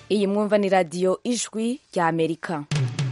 iyi mwumva ni radiyo ijwi rya amerika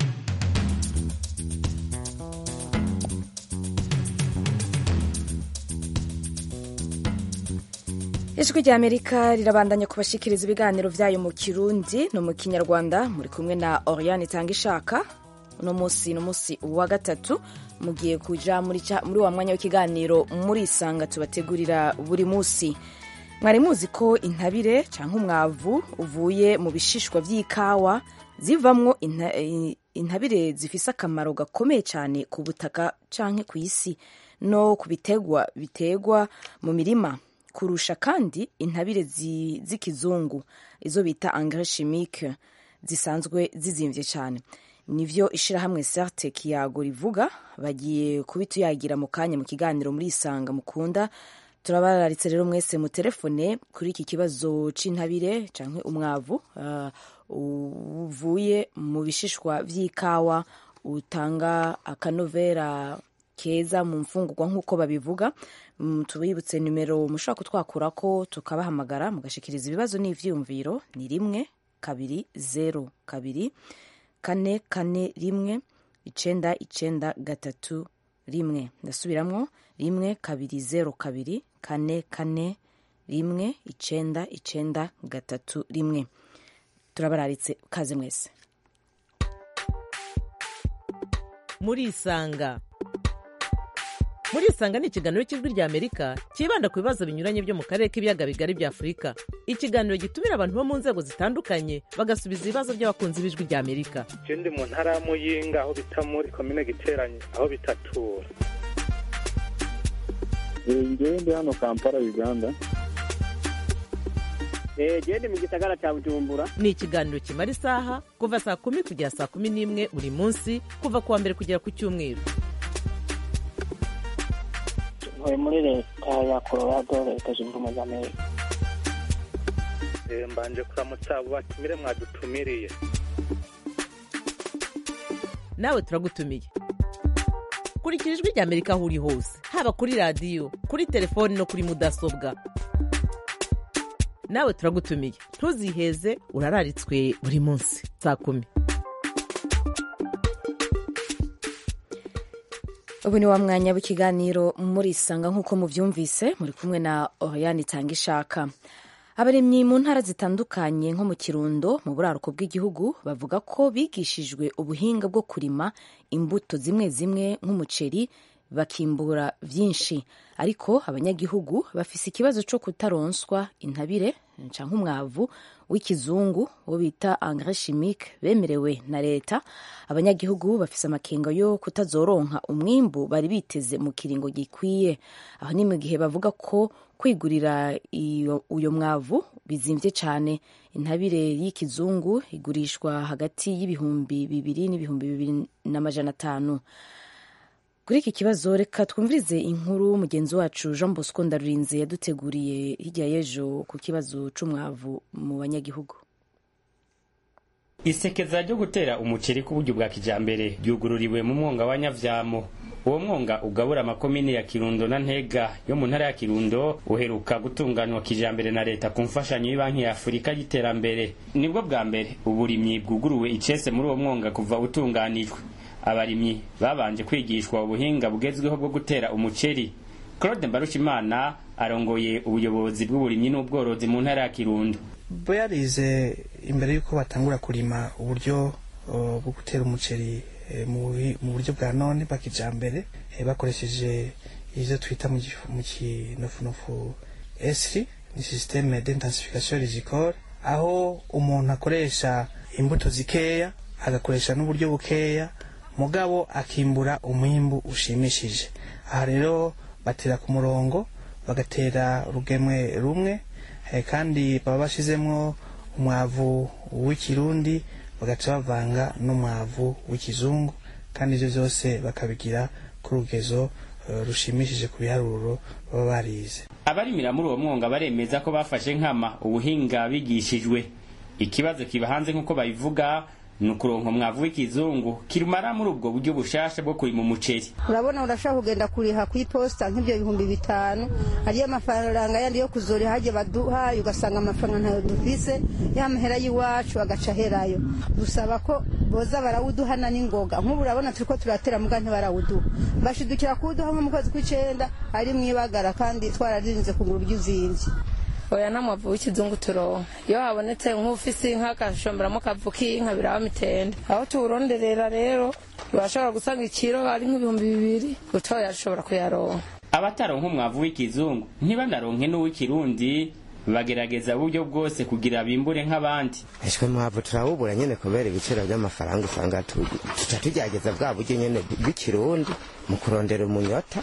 ijwi rya amerika rirabandanya kubashikiriza ibiganiro byayo mu kirundi no mu kinyarwanda muri kumwe na oriane itanga ishaka uno munsi ni umunsi wa gatatu mugiye kuja muri, muri wa mwanya w'ikiganiro murisanga tubategurira buri munsi mwari muzi ko intabire cyangwa umwavu uvuye mu bishishwa by'ikawa zivamwo inta, intabire zifise akamaro gakomeye cyane ku butaka canke ku isi no ku bitegwa bitegwa mu mirima kurusha kandi intabire z'ikizungu izo bita engrais chimique zisanzwe zizimvye cyane nivyo ishirahamwe sarte kiyago rivuga bagiye kubituyagira mu kanya mu kiganiro muri isanga mukunda turabararitse rero mwese mu telefone kuri iki kibazo c'intabire canke umwavu uh, uvuye mu bishishwa vy'ikawa utanga akanovera keza mu mfungurwa nk'uko babivuga mm, tubibutse nimero mushobora kutwakurako tukabahamagara mugashikiriza ibibazo n'ivyiyumviro ni rimwe kabiri zero kabiri kane kane rimwe icenda icenda gatatu rimwe ndasubiramwo rimwe kabiri zero kabiri kane kane rimwe icenda icenda gatatu rimwe turabararitse kaze mwese murisanga murisanga ni ikiganiro cy'ijwi rya amerika cyibanda ku bibazo binyuranye byo mu karere k'ibiyaga bigari bya afurika ikiganiro gitumira abantu bo mu nzego zitandukanye bagasubiza ibibazo by'abakunzi b'ijwi rya amerika je ndi mu ntara ya muyinga aho bita muri komine giteranye aho bitatura ngewe ndi hano kampala uganda gende mu gisagara cya bujumbura ni ikiganiro kimara isaha kuva saa kumi kugera saa kumi n'imwe buri munsi kuva ku wa mbere kugera ku cyumweru ntuye muri leta ya colorado leta zunze ubumwe za amerika mbanje kuramutsa abo batumire mwadutumiriye nawe turagutumiye kurikira ijwi rya amerika aho uri hose haba kuri radiyo kuri telefoni no kuri mudasobwa nawe turagutumiye ntuziheze urararitswe buri munsi saa kumi ubu ni wa mwanya w'ikiganiro murisanga nk'uko mubyumvise muri kumwe na oriane itanga ishaka abaremyi mu ntara zitandukanye nko mu kirundo mu buraruko bw'igihugu bavuga ko bigishijwe ubuhinga bwo kurima imbuto zimwe zimwe nk'umuceri bakimbura byinshi ariko abanyagihugu bafise ikibazo cyo kutaronswa intabire canke umwavu w'ikizungu wo bita engrais chimique bemerewe na leta abanyagihugu bafise amakenga yo kutazoronka umwimbu bari biteze mu kiringo gikwiye aho ni mu gihe bavuga ko kwigurira uyo mwavu bizimvye cane intabire y'ikizungu igurishwa hagati y'ibihumbi bibiri n'ibihumbi bibiri n'amajana atanu kuri iki kibazo reka twumvirize inkuru mugenzi wacu jean bosco ndarurinze yaduteguriye hirya y'ejo ku kibazo c'umwavu mu banyagihugu isekeza ryo gutera umuceri ku buryo bwa kijambere ryugururiwe mu mwonga wa nyavyamo uwo mwonga ugabura amakomine ya kirundo na ntega yo mu ntara ya kirundo uheruka gutunganywa kijambere na leta ku mfashanyo y'ibanki ya afurika y'iterambere nibwo bwa mbere uburimyi bwuguruwe icese muri uwo mwonga kuva utunganijwe abarimyi babanje kwigishwa ubuhinga bugezweho bwo gutera umuceri claude mbarushimana arongoye ubuyobozi bw'uburimyi n'ubworozi mu ntara ya kirundo yarize imbere y'uko batangura kurima uburyo bwo gutera umuceri mu buryo bwa none bwa kijambere bakoresheje ivyo twita mu kinofunofu esri ni systeme d'intensification rizicole aho umuntu akoresha imbuto zikeya agakoresha n'uburyo bukeya mugabo akimbura umwimbu ushimishije aha rero batera ku murongo bagatera urugemwe rumwe kandi baba bashizemwo umwavu w'ikirundi bagaca bavanga n'umwavu w'ikizungu kandi ivyo vyose bakabigira ku rugezo rushimishije ku biharuro baba barize abarimira muri uwo mwonga baremeza ko bafashe nkama ubuhinga bigishijwe ikibazo kiba hanze nk'uko babivuga ni ukuronka umwavu w'ikizungu kirumara muri ubwo buryo bushasha bwo kurima umuceri urabona urashaka kugenda kuriha ku iposita nk'ibyo bihumbi bitanu ariyo mafaranga yandi yo kuzoriha hajya baduhaye ugasanga amafaranga ntayo dufise ya mahera y'iwacu agaca aherayo dusaba ko boza barawuduhana n'ingoga nk'ubu urabona turi ko turatera muga ntibarawuduha bashidukira kuwuduha nko mu kwezi kw'icenda ari mu ibagara kandi twararinze kugura uryo uzinvye oya nta mwavu w'ikizungu turonka iyo habonetse nk'ufise inka agashomberamo akavu k'inka biraba mitende aho tuwuronderera rero urashobora gusanga ikiro ari nk'ibihumbi bibiri utoya ashobora kuyaronka abataronka umwavu w'ikizungu ntibanaronke n'uw'ikirundi bagerageza uburyo bwose kugira bimbure nk'abandi eshwe mwavu turawubura nyene kubera ibiciro by'amafaranga usanga tu- tuca tugerageza bwa buryo nyene bw'ikirundi mu kurondera umunyota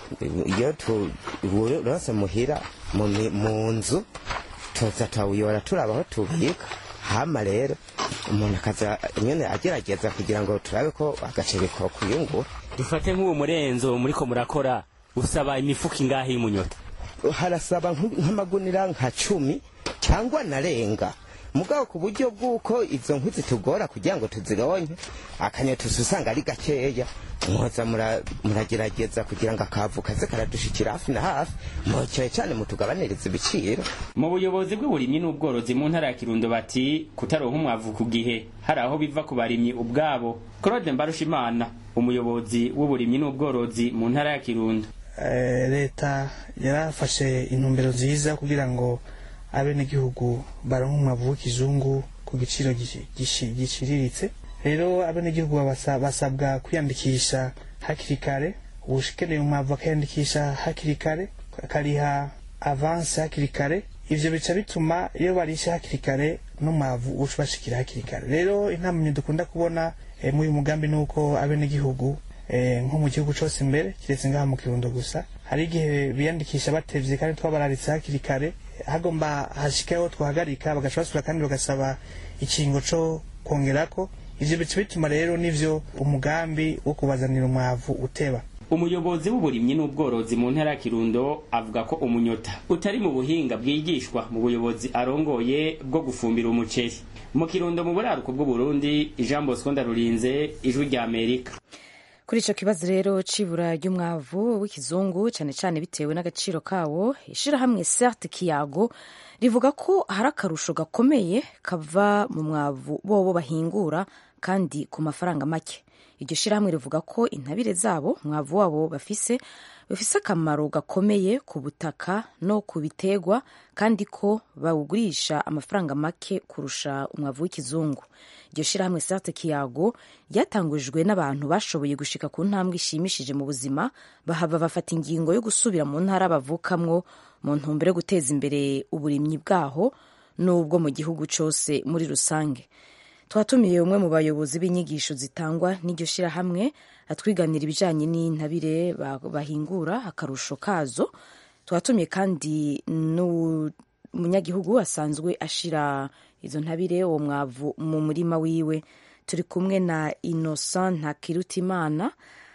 iyo tuwurose muhira mu mi- mu nzu tuza tawuyora turaba aho tubika hama rero umuntu akaza nyene agerageza kugira ngo turabe ko agaceri ko kuyungura dufate nk'uwo murenzo muriko murakora usaba imifuka ingahe y'umunyota harasaba nk- nk'amagunira nka cumi cyangwa narenga mugabo ku buryo bw'uko izo nkwi zitugora kugira ngo tuzironke akanyota usa usanga ari gakeya mwoza mura- muragerageza kugira ngo akavu kaze karadushikira hafi na hafi mwocyeye cyane mutugabaniriza ibiciro mu buyobozi bw'uburimyi n'ubworozi mu ntara ya kirundo bati kutaronka umwavu ku gihe hari aho biva ku barimyi ubwabo claude mbarushimana umuyobozi w'uburimyi n'ubworozi mu ntara ya kirundo Eh, leta yarafashe intumbero nziza kugira ngo abenegihugu baronke umwavu w'ikizungu ku giciro gici- gici- giciriritse rero abenegihugu babasa- basabwa kwiyandikisha hakiri kare ukeneye umwavu akiyandikisha hakiri kare akariha avanse hakiri kare ivyo bica bituma iyo barishe hakiri kare n'umwavu uca ubashikira hakiri kare rero intamamye dukunda kubona eh, muri uyu mugambi ni uko abenegihugu eh, nko mu gihugu cose imbere kiretse ngaha mu kirundo gusa hari igihe biyandikisha batevye kandi twabararitse hakiri kare hagomba hashikeho twahagarika bagaca basubira kandi bagasaba ikingo co kongerako ivyo bica bituma rero nivyo umugambi wo kubazanira umwavu uteba umuyobozi w'uburimyi n'ubworozi mu ntara ya kirundo avuga ko umunyota utari mu buhinga bwigishwa mu buyobozi arongoye bwo gufumbira umuceri mu kirundo mu buraruko bw'uburundi jean bosco ndarurinze ijwi rya amerika kuri icyo kibazo rero c'ibura ry'umwavu w'ikizungu cyane cyane bitewe n'agaciro kawo ishyirahamwe serte kiyago rivuga ko hari akarusho gakomeye kava mu mwavu bobo bahingura kandi ku mafaranga make iryo shyirahamwe rivuga ko intabire zabo umwavu wabo bafise bifise akamaro gakomeye ku butaka no ku bitegwa kandi ko bawugurisha amafaranga make kurusha umwavu w'ikizungu iryo shyirahamwe sarte kiyago ryatangujwe n'abantu bashoboye gushika ku ntambwe ishimishije mu buzima bahava bafata ingingo yo gusubira mu ntara bavukamwo mu ntumbero yo guteza imbere uburimyi bwaho n'ubwo mu gihugu cyose muri rusange twatumiye umwe mu bayobozi b'inyigisho zitangwa n'iryo shyirahamwe atwiganira ibijyanye n'intabire ba- bahingura akarusho kazo twatumiye kandi n'umunyagihugu asanzwe ashira izo ntabire uwo mwavu mu murima wiwe turi kumwe na innocent ntakirutimana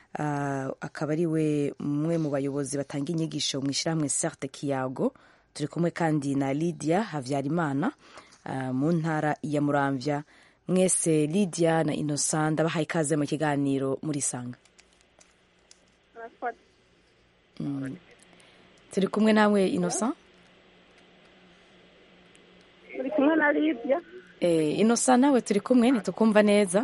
uh, akaba ari we umwe mu bayobozi batanga inyigisho mu ishyirahamwe certe kiyago turi kumwe kandi na lydia habyarimana uh, mu ntara ya muramvya mwese lydia na innocent ndabahaye ikaze mu kiganiro muri sanga mm. turi kumwe nawe innocent turi kumwe na Lydia eh, innocent nawe turi kumwe ntitukumva neza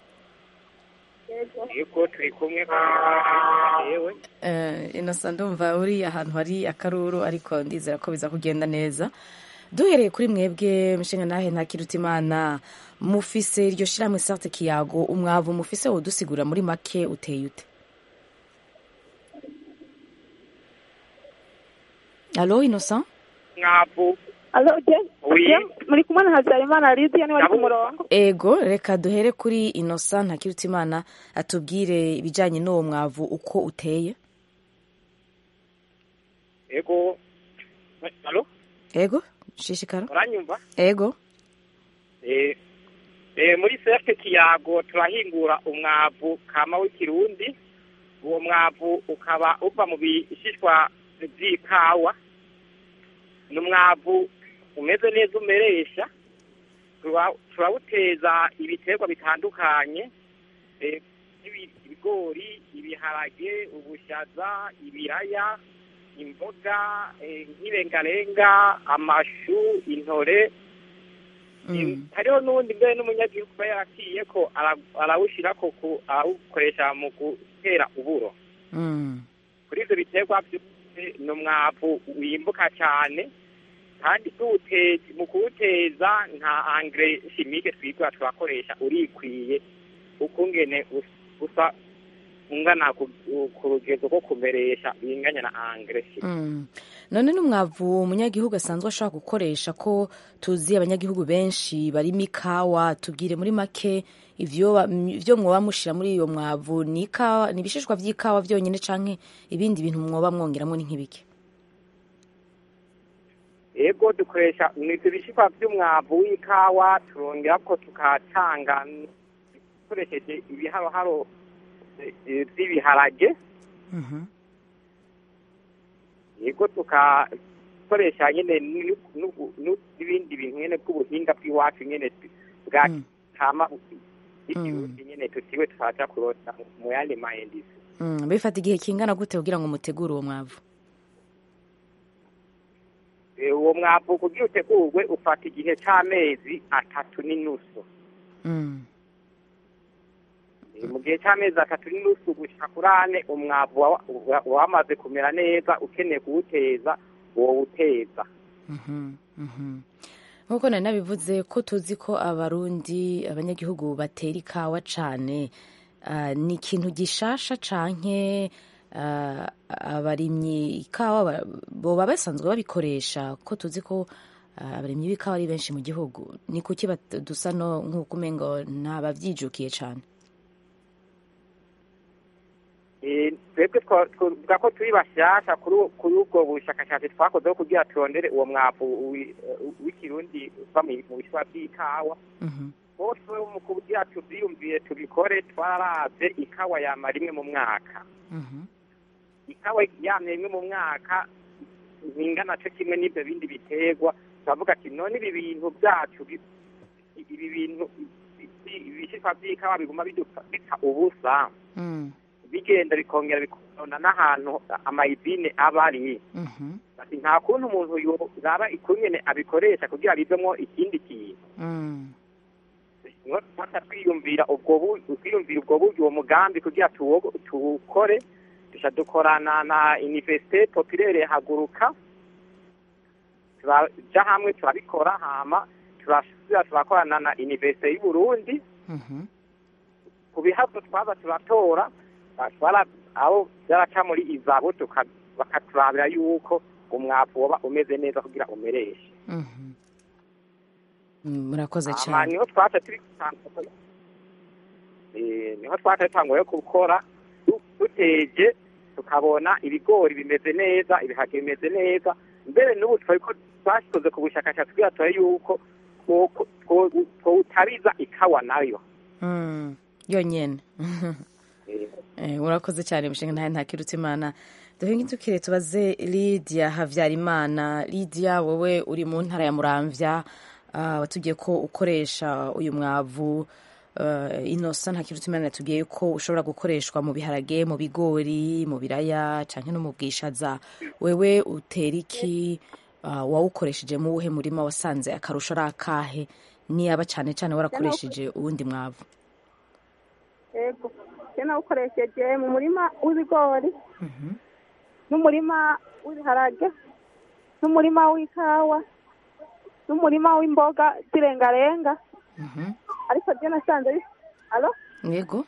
yego turi kumwe yewe Eh, innocent ndumva uri ahantu hari akaruru ariko ndizera ko biza kugenda neza duhereye kuri mwebwe mushinga nahe ntakirutimana mufise iryo shirahamwe sarte kiyago umwavu mufise wodusigura muri make uteye ute alo innocent mwavu alo je Oui. je muri kumwe na Habyarimana Lydia niwe ari ku murongo ego reka duhere kuri innocent ntakirutimana atubwire ibijyanye n'uwo mwavu uko uteye yego alo ego shishikara uranyumva ego Eh, eh, muri serke kiyago turahingura umwavu kama w'ikirundi uwo mwavu ukaba uva mu bishishwa vy'ikawa ni umwavu umeze neza umeresha tura- turawuteza ibiterwa bitandukanye eh, nk'ibi- ibigori ibiharage ubushaza ibiraya imboga eh, nk'irengarenga amashu intore Eh, hariho n'uwundi mbere n'umunyagihugu aba yaraciye ko ara- arawushirako ku- arawukoresha mu gutera uburo Mm. kuri ivyo biterwa vyose ni umwavu wimbuka cyane kandi tuwuteza mu kuwuteza nta angre chimique twigwa turakoresha urikwiye ukungene us- usa ungana ku ku rugezo rwo kumeresha binganya na angre chimique Mm. none n'umwavu umunyagihugu asanzwe ashobora gukoresha ko tuzi abanyagihugu benshi barimo ikawa tubwire muri make ivyo ba- ivyo mwoba mushira muri iyo mwavu ni ikawa ni ibishishwa vy'ikawa vyonyene canke ibindi bintu mwoba mwongeramwo ni nk'ibiki ego dukoresha ivyo bishishwa vy'umwavu w'ikawa turongerako tukatanga dukoresheje ibiharoharo eh, eh, vy'ibiharage yego tukakoresha nyene nu- nu- nu- n'ibindi bintu nyene bw'ubuhinga bw'iwacu nyene bwa kama ikirundi nyene tutiwe twaja kurota mu- mu yandi mayendisi Mm, bifata igihe kingana gute kugira ngo mutegure uwo mwavu Eh, uwo mwavu kugira utegurwe ufata igihe c'amezi atatu n'inusu Mm. Eh, mu gihe c'amezi atatu n'inusu gushika kuri ane umwavu wa- wa- wamaze kumera neza ukeneye kuwuteza wowuteza Mhm, mhm. nk'uko nari nabivuze ko tuzi ko abarundi abanyagihugu batera ikawa cane ah, ni ikintu gishasha canke ah, abarimyi ikawa ba- boba basanzwe babikoresha ko tuzi ko ah, abarimyi b'ikawa ari benshi mu gihugu ni kuki bat- dusa no nk'uko umengo ntabavyijukiye cane Eh, twebwe twa- twavuga ko turi bashasha kuri u- kuri ubwo bushakashatsi twakozeho kugira turondere uwo mwavu wi- w'ikirundi uva mu mu bishwa by'ikawa bose mu kugira tuvyiyumviye tubikore twararavye ikawa yama rimwe mu mwaka ikawa yamye rimwe mu mwaka bingana co kimwe n'ivyo bindi biterwa turavuga ati none ibi bintu vyacu bi- ibi bintu ibishishwa vy'ikawa biguma bidupfa bipfa ubusa bigenda bikongera bikona n'ahantu amayidine aba ari ati nta kuntu umuntu yoraba ikungene abikoresha kugira bivemwo ikindi kintu niho tufata twiyumvira ubwo bu- twiyumvira ubwo buryo uwo mugambi kugira tuwo- tuwukore duca dukorana na universite populaire haguruka turaja hamwe turabikora hama turasubira turakorana na universite y'uburundi ku bihazo twaza turatora batwara abo byaraca muri izabo tuka- bakaturabira yuko umwavu woba umeze neza kugira umereshe Mm, murakoze hama cane niho twaca turi gutangura eh, niho twaca dutanguye gukora du- duteje tukabona ibigori bimeze neza ibiharage bimeze neza mbere n'ubu twariko twashikoze ku bushakashatsi kugira turabe yuko two- two- twotariza ikawa nayo Mm, yonyene Eh, urakoze cyane mushinga ntahe ntakirutse imana duhinge tukire tubaze lidia havyarimana lidia wowe uri mu ntara ya muramvya ah, watubwiye ko ukoresha uyu mwavu uh, inosa ntakirutse imana yatubwiye ko ushobora gukoreshwa mu biharage mu bigori mu biraya canke no mu bwishaza wewe utera iki uh, wawukoresheje mu wuhe murima wasanze akarusho ari akahe niyaba cane cane warakoresheje uwundi mwavu yego njye nawukoresheje mu murima w'ibigori n'umurima w'ibiharage n'umurima w'ikawa n'umurima w'imboga z'irengarenga ariko njye nasanze bis- alo yego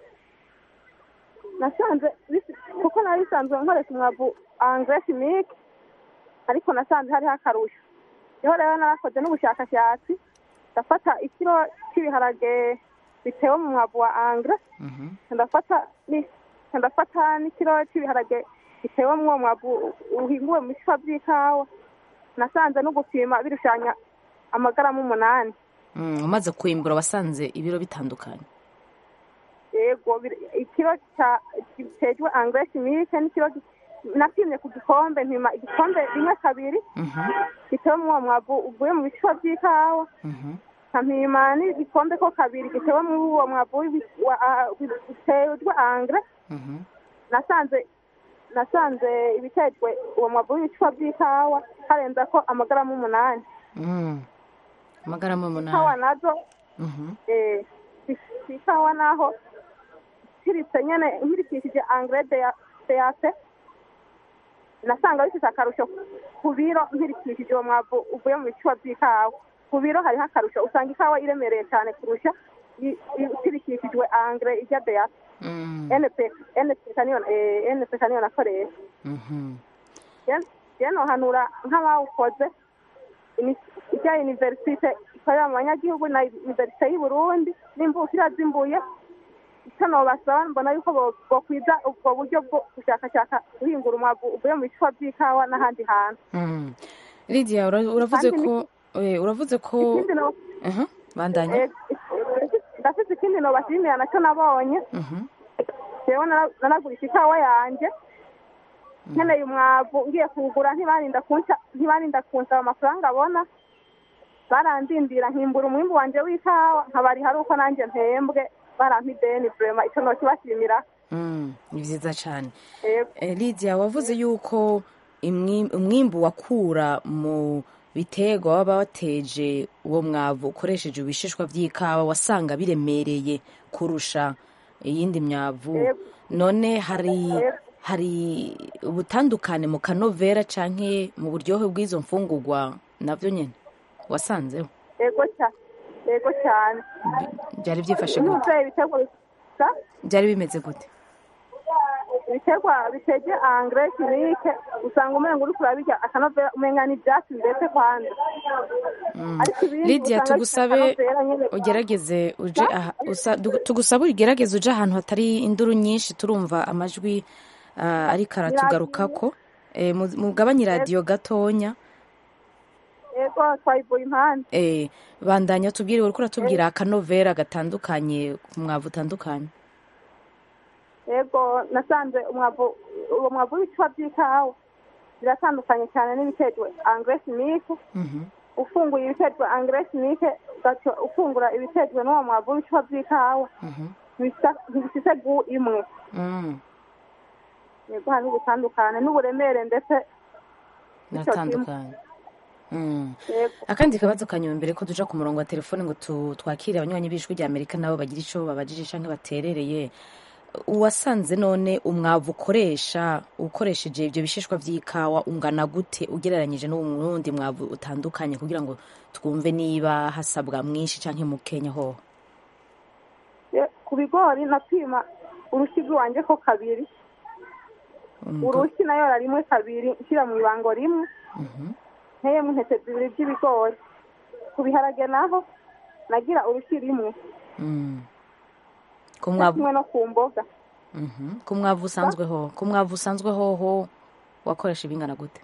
nasanze bis- kuko nari bisanzwe nkoresha umwavu angre chimique ariko nasanze hariho akarusho niho rero narakoze n'ubushakashatsi ndafata ikiro cy'ibiharage bitewe mu mwavu wa angre ndafata ni- ndafata n'ikiro cy'ibiharage bitewe mu uwo mwavu uhinguwe mu bishishwa by'ikawa nasanze no gupima birushanya amagaramu umunani Mm, umaze kwimbura wasanze ibiro bitandukanye yego bir- ikiro cya gitejwe angre chimique n'ikiro gi- napimye ku gikombe mpima igikombe rimwe kabiri bitewe mu uwo mwavu uvuye mu bishishwa by'ikawa nkampima n'igikombe ko kabiri gitewe muri uwo mwavu w'ibi- wa- ah, biterwa angre nasanze nasanze ibiterwa uwo mwavu w'ibicupa by'ikawa harenza ko amagaramu umunani Mm. amagaramu ikawa umunani nazo Mhm. eh, ku ikawa naho nkiritse nyene nkirikishije angre deyate nasanga bifite akarusho ku biro nkirikishije uwo mwavu uvuye mu bicuba by'ikawa ku biro hariho akarusho usanga ikawa iremereye cyane kurusha i- i- ikirikishijwe angre ijya deyate Mm. npk npk niyo eh, npk niyo nakoresha Mhm. je nohanura nk'abawukoze ini- ijya universite ikorera mu banyagihugu na universite y'u burundi n'imvukira zimbuye icyo nobasaba mbona yuko bo- bokwiza ubwo buryo bwo gushakashaka guhingura umwavu uvuye mu bicuba by'ikawa n'ahandi hantu Mm. Lydia ura- uravuze Kandi ko eh, uravuze ko ikindi no- Mhm. bandanya eh, ndafite ikindi nobashimira nacyo nabonye Mhm. jewe nara- naragurisha ikawa yanje nkeneye umwavu ngiye kuwugura ntibarinda kunsa ntibarinda kunsaba amafaranga abona barandindira nkimbura umwimbu wanje w'ikawa nkabari hari uko nanjye mpembwe barampa ideni vrema ico nokibashimira Mm. ni vyiza cane Yego. Eh, Lydia wavuze yuko imwi- umwimbu wakura mu biterwa waba wateje uwo mwavu ukoresheje ibishishwa vy'ikawa wasanga biremereye kurusha iyindi myavu Yego. none hari Yego. hari ubutandukane mu kanovera canke mu buryohe bw'izo mfungurwa navyo nyene wasanzeho yego cyane yego cyane byari byifashe gute ntuze ibiterwa bisa byari bimeze gute ibiterwa bitege angre chimique usanga umenga uriko urabirya akanovera umenga ni ivyatsi mbese kwanza Mm. ariko ibindi Lydia usanga tugusabe bifite akanovera nyene ugerageze uje aha usa- du- tugusabe ugerageze uje ahantu hatari induru nyinshi turumva amajwi ah, ariko aratugarukako Eh, mu- mugabanye iradiyo gatonya yego twayivuye impande Eh, bandanya tubwire uriko uratubwira akanovera gatandukanye ku mwavu utandukanye yego nasanze umwavu uwo mwavu w'ibicuba by'ikawa biratandukanye cyane n'ibiterwa angre chimique Mhm. ufunguye ibiterwa angre chimique ugaca ufungura ibiterwa n'uwo mwavu w'ibicuba by'ikawa Mhm. ntibisa- ntibifise gu imwe Mm. yego hari ubutandukane n'uburemere ndetse n'ico kimwe. biratandukanye Mm. yego akandi kabazo kanyuma mbere ko duca ku murongo wa telefone ngo tu- twakire abanywanyi b'ijwi rya amerika nabo bagira ico babajije canke baterereye uwasanze none umwavu ukoresha ukoresheje ibyo bishishwa vy'ikawa ungana gute ugereranyije n'uwundi mwavu utandukanye kugira ngo twumve niba hasabwa mwinshi canke mukenya hoho Ye- ku bigori napima urushyi rw'iwanje ko kabiri urushyi nayora rimwe kabiri nshyira mu ibango rimwe nteyemo intete zibiri by'ibigori ku biharage naho nagira urushyi rimwe Mm. ku cyo mwavu kimwe no ku mboga Mhm. ku mwavu usanzwe hoho ku mwavu usanzwe hoho wakoresha ibingana gute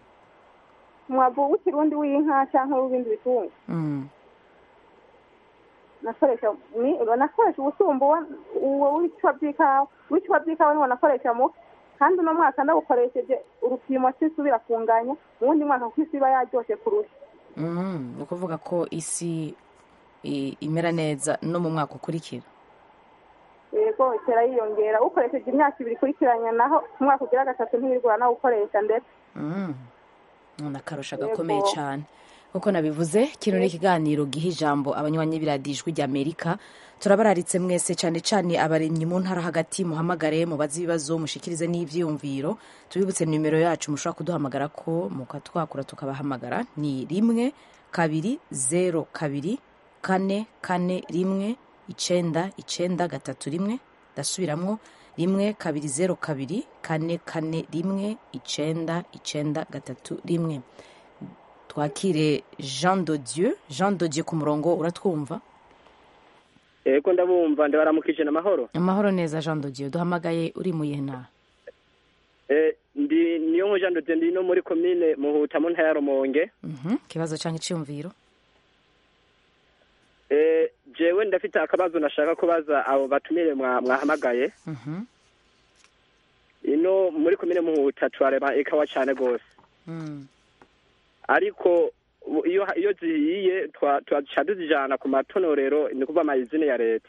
umwavu w'ikirundi w'inka cyangwa w'ibindi bitungo Mm. nakoresha ni nakoresha ubusumba uwo- uwo w'ibicuba by'ikawa w'ibicuba by'ikawa niwo nakoresha mu kandi uno mwaka ndawukoresheje urupimo cy'isubira kunganya mu wundi mwaka kuko isi iba yaryoshe kurusha Mm. ni ukuvuga ko isi i- imera neza no mu mwaka ukurikira yego itera yiyongera ukoresheje imyaka ibiri ikurikiranya naho umwaka ugira gatatu ntiwirwara nawukoresha ndetse Mm. ni akarusho Yego. gakomeye cyane nk'uko nabivuze kino ni ikiganiro giha ijambo abanywanyi b'iradijwi ry'amerika turabararitse mwese cyane cyane abaremyi mu ntara hagati muhamagare mubaze ibibazo mushikirize n'ivyiyumviro tubibutse nimero yacu mushobora kuduhamagara ko mukatwakura tukabahamagara ni rimwe kabiri zero kabiri kane kane rimwe icenda icenda gatatu rimwe ndasubiramwo rimwe kabiri zero kabiri kane kane rimwe icenda icenda gatatu rimwe twakire jean de dieu jean de dieu ku murongo uratwumva yego ndabumva ndabaramukije n'amahoro amahoro neza jean de dieu duhamagaye uri mu yihe ntara Eh, ndi niyo nko Jean de Dieu, ndi no muri komine muhuta mu ntara ya rumonge Mhm, ikibazo cyangwa icyumviro Eh, jewe ndafite akabazo nashaka kubaza abo batumire mwa- mwahamagaye Mhm, ino muri komine muhuta turareba ikawa cyane rwose mm, ariko u- iyo iyo zihiye twa- twaca tuzijana ku matonorero ni kuva amayizine ya leta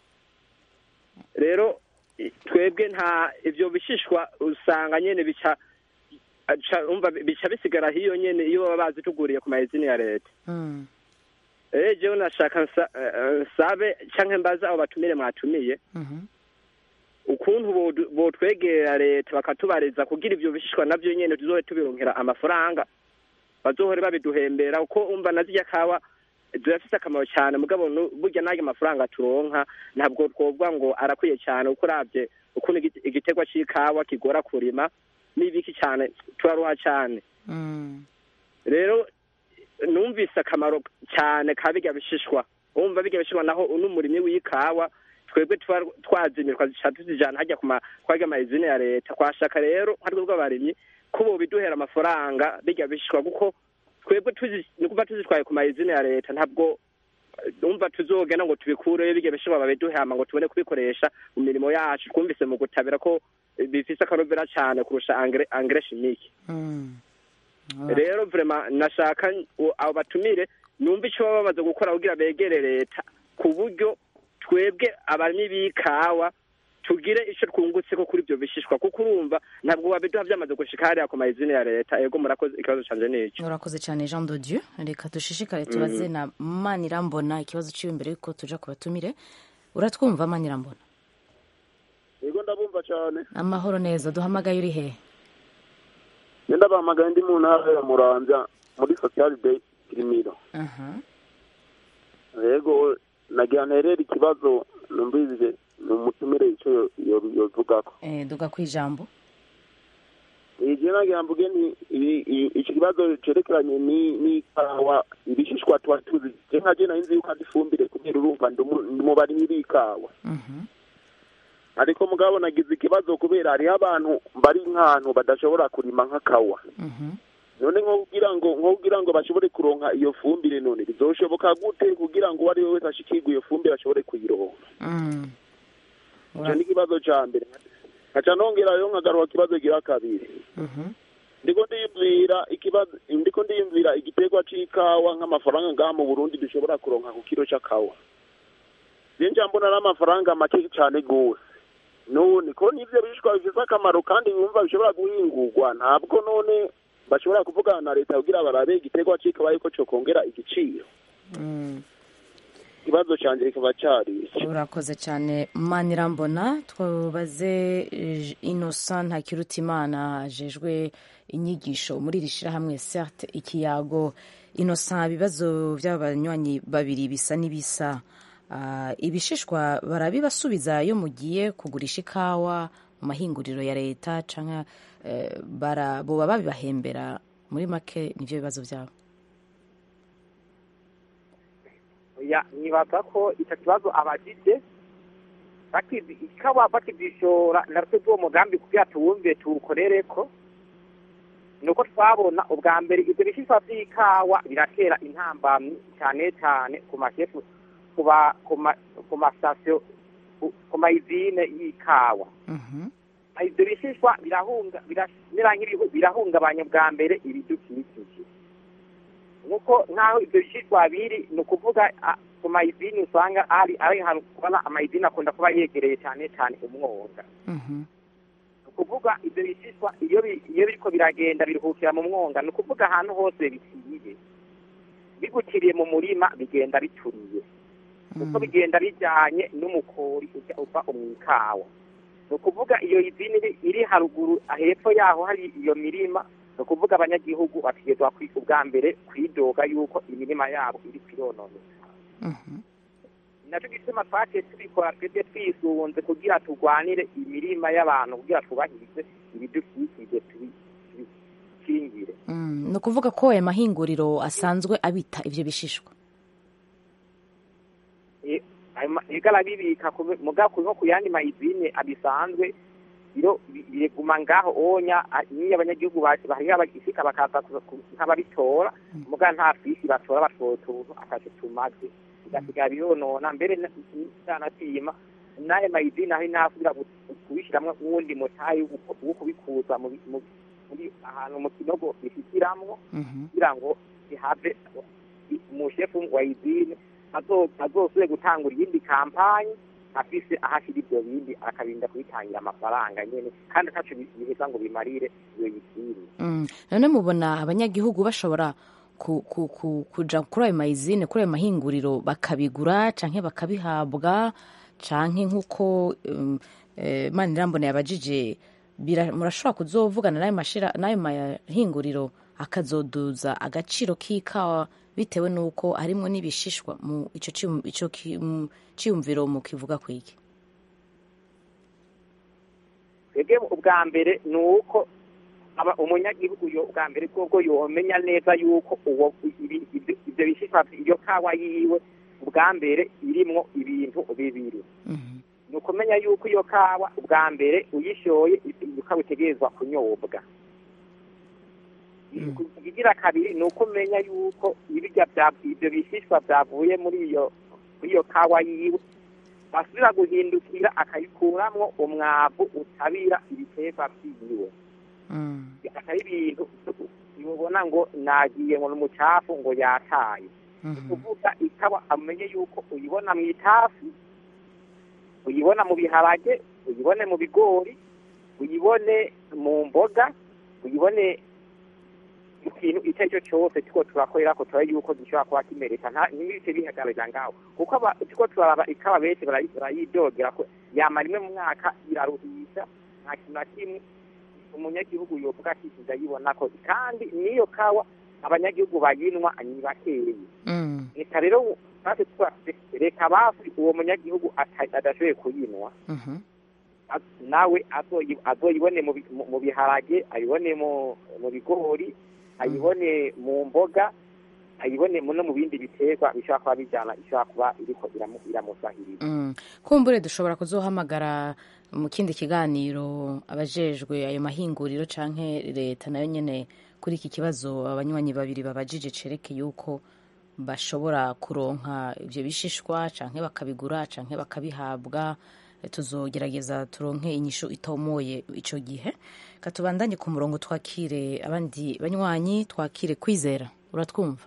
rero i- twebwe nta ivyo bishishwa usanga nyene bica aca- umva bica bisigara hiyo nyene iyo baba bazituguriye ku mayizine ya leta Mm. eh jewe nashaka nsa- eh, nsabe canke mbaza abo batumire mwatumiye Mhm. ukuntu bodu- botwegera leta bakatubariza kugira ivyo bishishwa navyo nyene tuzohe tubironkera amafaranga bazohore babiduhembera uko umva na zirya kawa zirafise akamaro cyane mugabo nu- burya n'ayo mafaranga turonka ntabwo twovuga ngo arakwiye cyane uko uravye ukuntu igite- igiterwa c'ikawa kigora kurima n'ibiki cyane turaruha cyane Mm. rero numvise akamaro cyane ka birya bishishwa wumva birya bishishwa naho n'umurimyi w'ikawa twebwe tuba twazimirwa zica tuzijana hajya ku ma- kwarya mayizine ya leta twashaka rero nka twebwe abarimyi ko bobiduhera amafaranga birya bishishwa kuko twebwe tuzi ni kuva tuzitwaye ku mayizine ya leta ntabwo eh, umva tuzogenda ngo tubikureyo birya bishishwa babiduhama ngo tubone kubikoresha mu mirimo yacu twumvise mu gutabira ko eh, bifise akanovera cyane kurusha angre angre chimique Mm. rero vrema nashaka u- abo batumire numva ico baba bamaze gukora kugira begere leta ku buryo twebwe abarimyi b'ikawa tugire ico twungutseko kuri ivyo bishishwa kuko urumva ntabwo wabiduha vyamaze gushika hariya ku mayizine ya leta ego murakoze ikibazo canje nico urakoze cyane jean de dieu reka dushishikare tubaze na manirambona ikibazo ciwe imbere yuko tuja ku batumire uratwumva manirambona yego ndabumva cyane amahoro neza duhamagaye uri hehe nenda bahamagaye ndi mu ntara ya muramvya muri social day kirimiro Aha. yego nagira nterera ikibazo numvise ni umutumire ico yo- yo- yovugako Eh, duga ku ijambo ije nagira mvuge ni ibi- i- iki kibazo cerekeranye ni n'ikawa ibishishwa tuba tuzi je nka je nari nzi yuko ari ifumbire kubera urumva ndi umu- ndi mu barimyi b'ikawa Mhm. ariko mugabo nagize ikibazo kubera hariho abantu bari nk'ahantu badashobora kurima nk'akawa Mhm. none nko kugira ngo nko kugira ngo bashobore kuronka iyo fumbire none bizoshoboka gute kugira ngo uwo ari we wese ashikirwe iyo fumbire ashobore kuyironka Mm. ico ni ikibazo ca mbere nkaca nongerayo nkagaruka ikibazo gira kabiri Mhm. ndiko ndiyumvira ikibazo ndiko ndiyumvira igiterwa c'ikawa nk'amafaranga ngaha mu burundi dushobora kuronka ku kiro c'akawa je nja mbona n'amafaranga make cane gose none ko nivyo bishishwa bifise akamaro kandi bumva bishobora guhingurwa ntabwo none bashobora kuvugana na leta kugira barabe igiterwa c'ikawa yuko cokongera igiciro Mm. ikibazo canje kikaba cari ico. urakoze cyane manirambona twabaze eh, innocent ntakirutimana ajejwe inyigisho muri iri shyirahamwe certe ikiyago innocent ibibazo by'abanywanyi babiri bisa n'ibisa Ah, ibishishwa barabibasubiza iyo mugiye kugurisha ikawa mu mahinguriro ya leta cyangwa boba babibahembera muri make nibyo bibazo byabo ya nibaza ko icyo kibazo abagide bakizi ikaba bakizishora natwe bw'uwo mugambi kugira tuwumve tuwukorere ko nuko twabona ubwa mbere ibyo bishishwa by'ikawa biratera intambamyi cyane cyane ku mashefu ku ba- ku ma- ku masitasiyo ku- ku mayizine y'ikawa ibyo bishishwa birahunga biramera nk'ibihu birahungabanya bwa mbere ibidukikije nk'uko nk'aho ibyo bishishwa biri ni ukuvuga ah, ku mayizine usanga ari ari ahantu kubona amayizine akunda kuba yegereye cyane cyane umwonga ni ukuvuga ibyo bishishwa iyo bi- iyo biriko biragenda biruhukira mu mwonga ni ukuvuga ahantu hose biciye bigukiriye mu murima bigenda bituriye kuko bigenda bijyanye n'umukori ujya uva mu ikawa ni ukuvuga iyo izini iri- iri haruguru hepfo yaho hari iyo mirima ni ukuvuga abanyagihugu bategerezwa kwi- ubwa mbere kwidoga yuko imirima yabo iri kwirononeka nacyo gituma twaciye tubikora twebwe twisunze kugira turwanire imirima y'abantu kugira twubahirize ibidukikije tubi- tubikingire Mm, ni ukuvuga ko aya mahinguriro asanzwe abita ibyo bishishwa E- ayo ma- igara bibika ku- muga ku- nko ku yandi mayizine abisanzwe biro bi- biguma ngaho onya a- niyo abanyagihugu bacu bahira bagishika bakaza ku- ku- nk'ababitora muga nta fisi batora batora utuntu akaje tumaze bigasigara bironona mbere nanatima n'ayo mayizine aho intasubira kubishiramwo uwundi mutayi wo wo kubikuza mu bi- mu- kuri ahantu mu kinogo bishyikiramwo kugira ngo ihave umushefu wa izine azosubire gutangura iyindi kampanyi afise aho ashyira ibyo bindi akarinda kubitangira amafaranga nyene kandi ataco biheza ngo bimarire iyo yizine Mm. none mubona abanyagihugu bashobora ku, ku, ku, kuja kuri ayo mayizine kuri ayo mahinguriro bakabigura canke bakabihabwa canke nk'uko um, eh, manirambona yabajije bira- murashobora kuzovugana n'ayo mashira n'ayo mahinguriro akazoduza agaciro k'ikawa bitewe n'uko harimwo n'ibishishwa mu ico ciyum- ico ki- mu ciyumviro mu kivuga kwiki twebwe ubwa mbere ni uko aba umunyagihugu yo ubwa mbere bwobwo yomenya neza yuko uwo ibi- ibyo ibyo bishishwa iyo kawa yiwe ubwa mbere irimwo ibintu bibiri ni ukumenya yuko iyo kawa ubwa mbere uyishoye iyo kawa itegerezwa kunyobwa ikigira kabiri ni uko umenya yuko ibirya bya ibyo bishishwa byavuye muri iyo muri iyo kawa yiwe basubira guhindukira akayikuramwo umwavu utabira ibiterwa byiwe atari ibintu ubona ngo nagiye ngo n'umucafu ngo yataye kuvuga ikawa amenye yuko uyibona mu itafu uyibona mu biharage uyibone mu bigori uyibone mu mboga uyibone mu kintu icyo ari cyo cyose tuko turakorera ko turabe yuko gishobora kuba kimereka nta ntibihite bihagararira ngaho kuko aba- tuko turaraba ikawa benshi barayi- barayidogera ko yamara rimwe mu mwaka iraruhisha nta kintu na kimwe umunyagihugu yovuga ati ndayibona ko kandi n'iyo kawa abanyagihugu bayinwa ni bakeyi reka rero natwe twase reka bafi uwo munyagihugu ata- adashoboye kuyinwa az- nawe azoyi- azoyibone mu bi- mu- mu biharage ayibone mu mu bigori ayibone mu mboga ayibone mu- no mu bindi biterwa bishobora kuba bijyana ishobora kuba iriko iramu- iramusahiriza Mm. kumbure dushobora kuzohamagara mu kindi kiganiro abajejwe ayo mahinguriro canke leta nayo nyene kuri iki kibazo abanywanyi babiri babajije cereke yuko bashobora kuronka ivyo bishishwa canke bakabigura canke bakabihabwa Eh, tuzogerageza turonke inyishu itomoye ico gihe katubandanye ku murongo twakire abandi banywanyi twakire kwizera uratwumva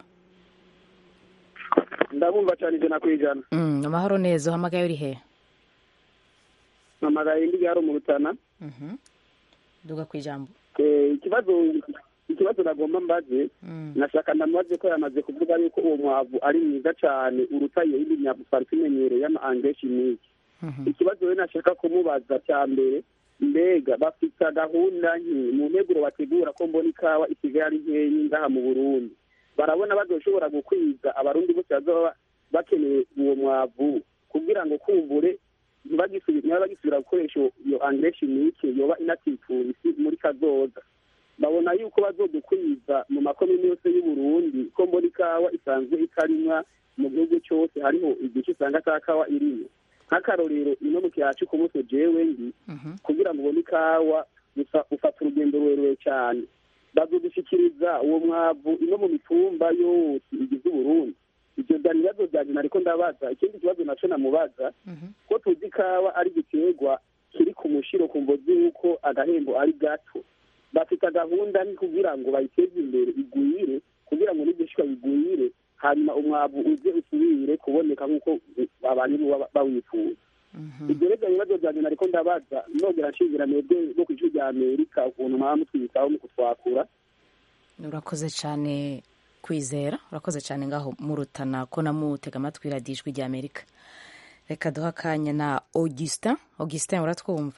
ndabumva cyane ijana ku ijana mm, amahoro neza uhamagaye uri he mpamagaye indi gare mu rutana Mhm. duga kwijambo Eh, ikibazo ikibazo nagomba mbaze nashaka ndamubaze ko yamaze kuvuga yuko uwo mwavu ari mwiza cyane uruta iyo yindi myavu twari tumenyereye y'ama angeshi miki ikibazo rero nashaka kumubaza cya mbere mbega bafite gahunda nke mu nteguro bategura ko mbona ikawa isigaye ari nkeyi ngaha mu burundi barabona bazoshobora gukwiza abarundi bose bazaba bakeneye uwo mwavu kugira ngo kumbure ntibagisubi- ntibagisubira gukoresha iyo angeshi mike yoba inatifuye isi muri kazoza babona yuko bazodukwiza mu makomini yose y'uburundi ko mbona ikawa isanzwe ikarimwa mu gihugu cyose hariho igice usanga ata kawa irimo nk'akarorero ino mu kiyaya cy'ukumuso jewe ndi kugira ngo ubone ikawa gusa ufata urugendo rurerure cyane bazodushyikiriza uwo mwavu ino mu mitumba yose igize uburundi ibyo byari ibibazo byanjye nariko ndabaza ikindi kibazo naco namubaza ko tuzi ikawa ari igiterwa kiri ku mushiro ku mvo z'uko agahembo ari gato bafite gahunda ni kugira ngo bayiteze imbere igwire kugira ngo n'ibyishwa bigwire hanyuma umwavu uze usubire kuboneka nk'uko abantu baba bawifuza ibyo rero ibibazo byanjye nariko ndabaza nongera nshingura mwebwe no ku ijwi rya amerika ukuntu mwaba mutwitaho mu kutwakura urakoze cyane kwizera urakoze cyane ngaho murutana ko namutega amatwi radiyo ijwi rya amerika reka duha akanya na augustin augustin uratwumva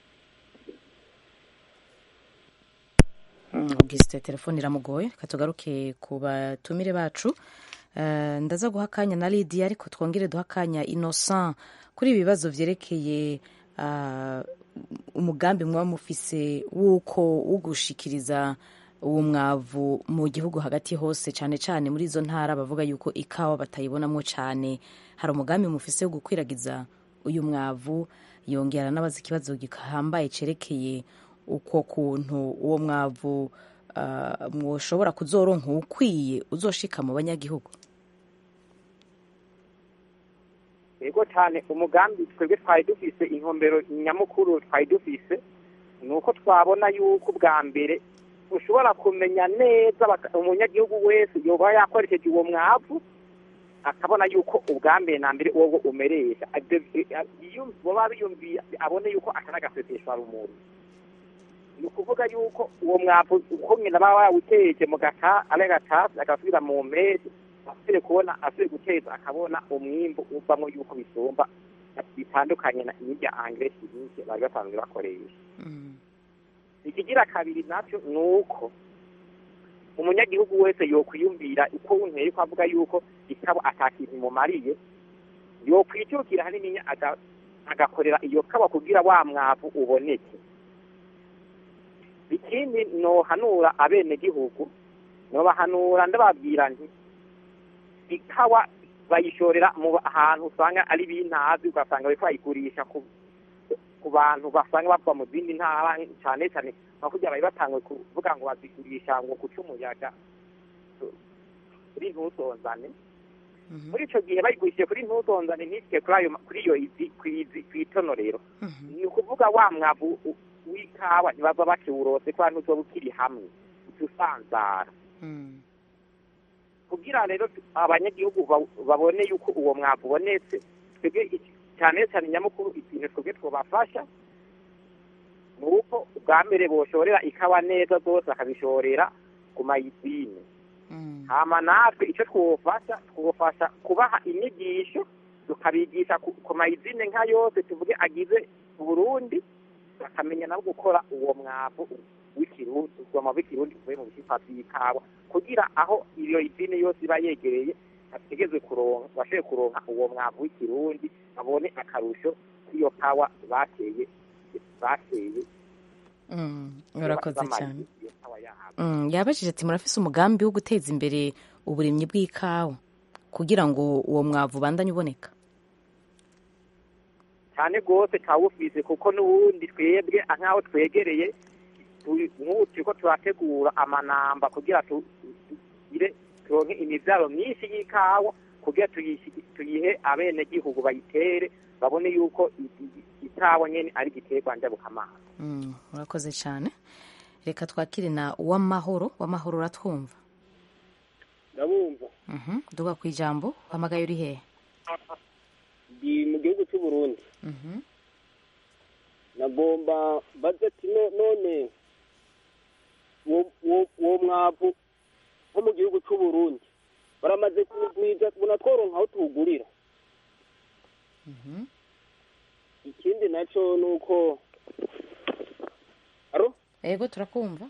Mm, augustin telefone iramugoye reka tugaruke ku batumire bacu Eh, ndaza guha akanya na lidiya ariko twongere duha akanya innocent kuri ibi bibazo byerekeye ah, umugambi muba mufise w'uko wo gushikiriza uwo mwavu mu gihugu hagati hose cyane cyane muri izo ntara bavuga yuko ikawa batayibonamo cyane hari umugambi mufise wo gukwiragiza uyu mwavu yongera n'abaza ikibazo gihambaye cerekeye uko kuntu uwo mwavu ah, mwoshobora kuzoronka ukwiye uzoshika mu banyagihugu yego cyane umugambi twebwe twari dufise intumbero nyamukuru twari dufise ni uko twabona yuko ubwa mbere ushobora kumenya neza baka- umunyagihugu wese yoba yakoresheje uwo mwavu akabona yuko ubwa mbere na mbere uwo umeresha Ibyo- iyo baba biyumviye abone yuko atari agaseseshwa rumuri ni ukuvuga yuko uwo mwavu uko nyina baba yawuteje mu gata ari gatasi agasubira mu mpeshyi asubire kubona asubire guteza akabona umwimbu uvamo yuko bisumba bitandukanye na n'irya angiresi nyinshi bari basanzwe bakoresha ikigira kabiri nacyo ni uko umunyagihugu wese yokwiyumvira uko unteye ko avuga yuko ikabo atakintu imumariye yokwijukira hanini aga- agakorera iyo kaba kugira wa mwavu uboneke ikindi nohanura abenegihugu nobahanura ndababwira nti ikawa bayishorera mu ahantu usanga ari bintazi ugasanga bariko bayigurisha ku ku bantu basanga bava mu zindi ntara cyane cyane nka kurya bari batanguye kuvuga ngo bazigurisha ngo guca umuyaga kuri ntusonzane muri ico gihe bayigurishije kuri ntusonzane ntishike kuri ayo kuri iyo izi kwizi kwitonorero ni ukuvuga wa mwavu u- w'ikawa ntibava bakiwurose kubera ntuzoba ukiri hamwe usanzara kugira rero abanyagihugu ba- babone yuko uwo mwavu ubonetse twebwe iki- cyane cyane nyamukuru ikintu twebwe twobafasha ni uko ubwa mbere boshorera ikawa neza zose bakazishorera ku mayizine hama natwe icyo twofasha twofasha kubaha inyigisho tukabigisha ku ku mayizine nka yose tuvuge agize Burundi bakamenya nabo gukora uwo mwavu w'ikirundi uwo mwavu w'ikirundi uvuye mu bishishwa by'ikawa kugira aho iyo izine yose iba yegereye bategeze kuronka bashoboye kuronka uwo mwavu w'ikirundi babone akarusho k'iyo kawa bateye bateye Mm, urakoze bamara cyane iyo kawa yabo Mm, yabajije ati murafise umugambi wo guteza imbere uburimyi bw'ikawa kugira ngo uwo mwavu ubandanye uboneka cyane rwose kawufise kuko n'ubundi twebwe nk'aho twegereye tu- nk'ubu turiko turategura amanamba kugira tu- tugire turonke imivyaro myinshi y'ikawa kugira tuyishi- tuyihe abenegihugu bayitere babone yuko i- i- ikawa nyene ari igiterwa njabukamazi Mm, urakoze cyane reka twakire na uwamahoro wamahoro uratwumva ndabumva Mhm, duga ku ijambo uhamagaye uri hehe ndi mu gihugu cy'u Burundi Mhm. nagomba baze ati no- none uwo- uwo uwo mwavu nko mu gihugu cy'u Burundi baramaze kuwugwiza bunatworonka aho tuwugurira ikindi nacyo ni uko aro ego turakumva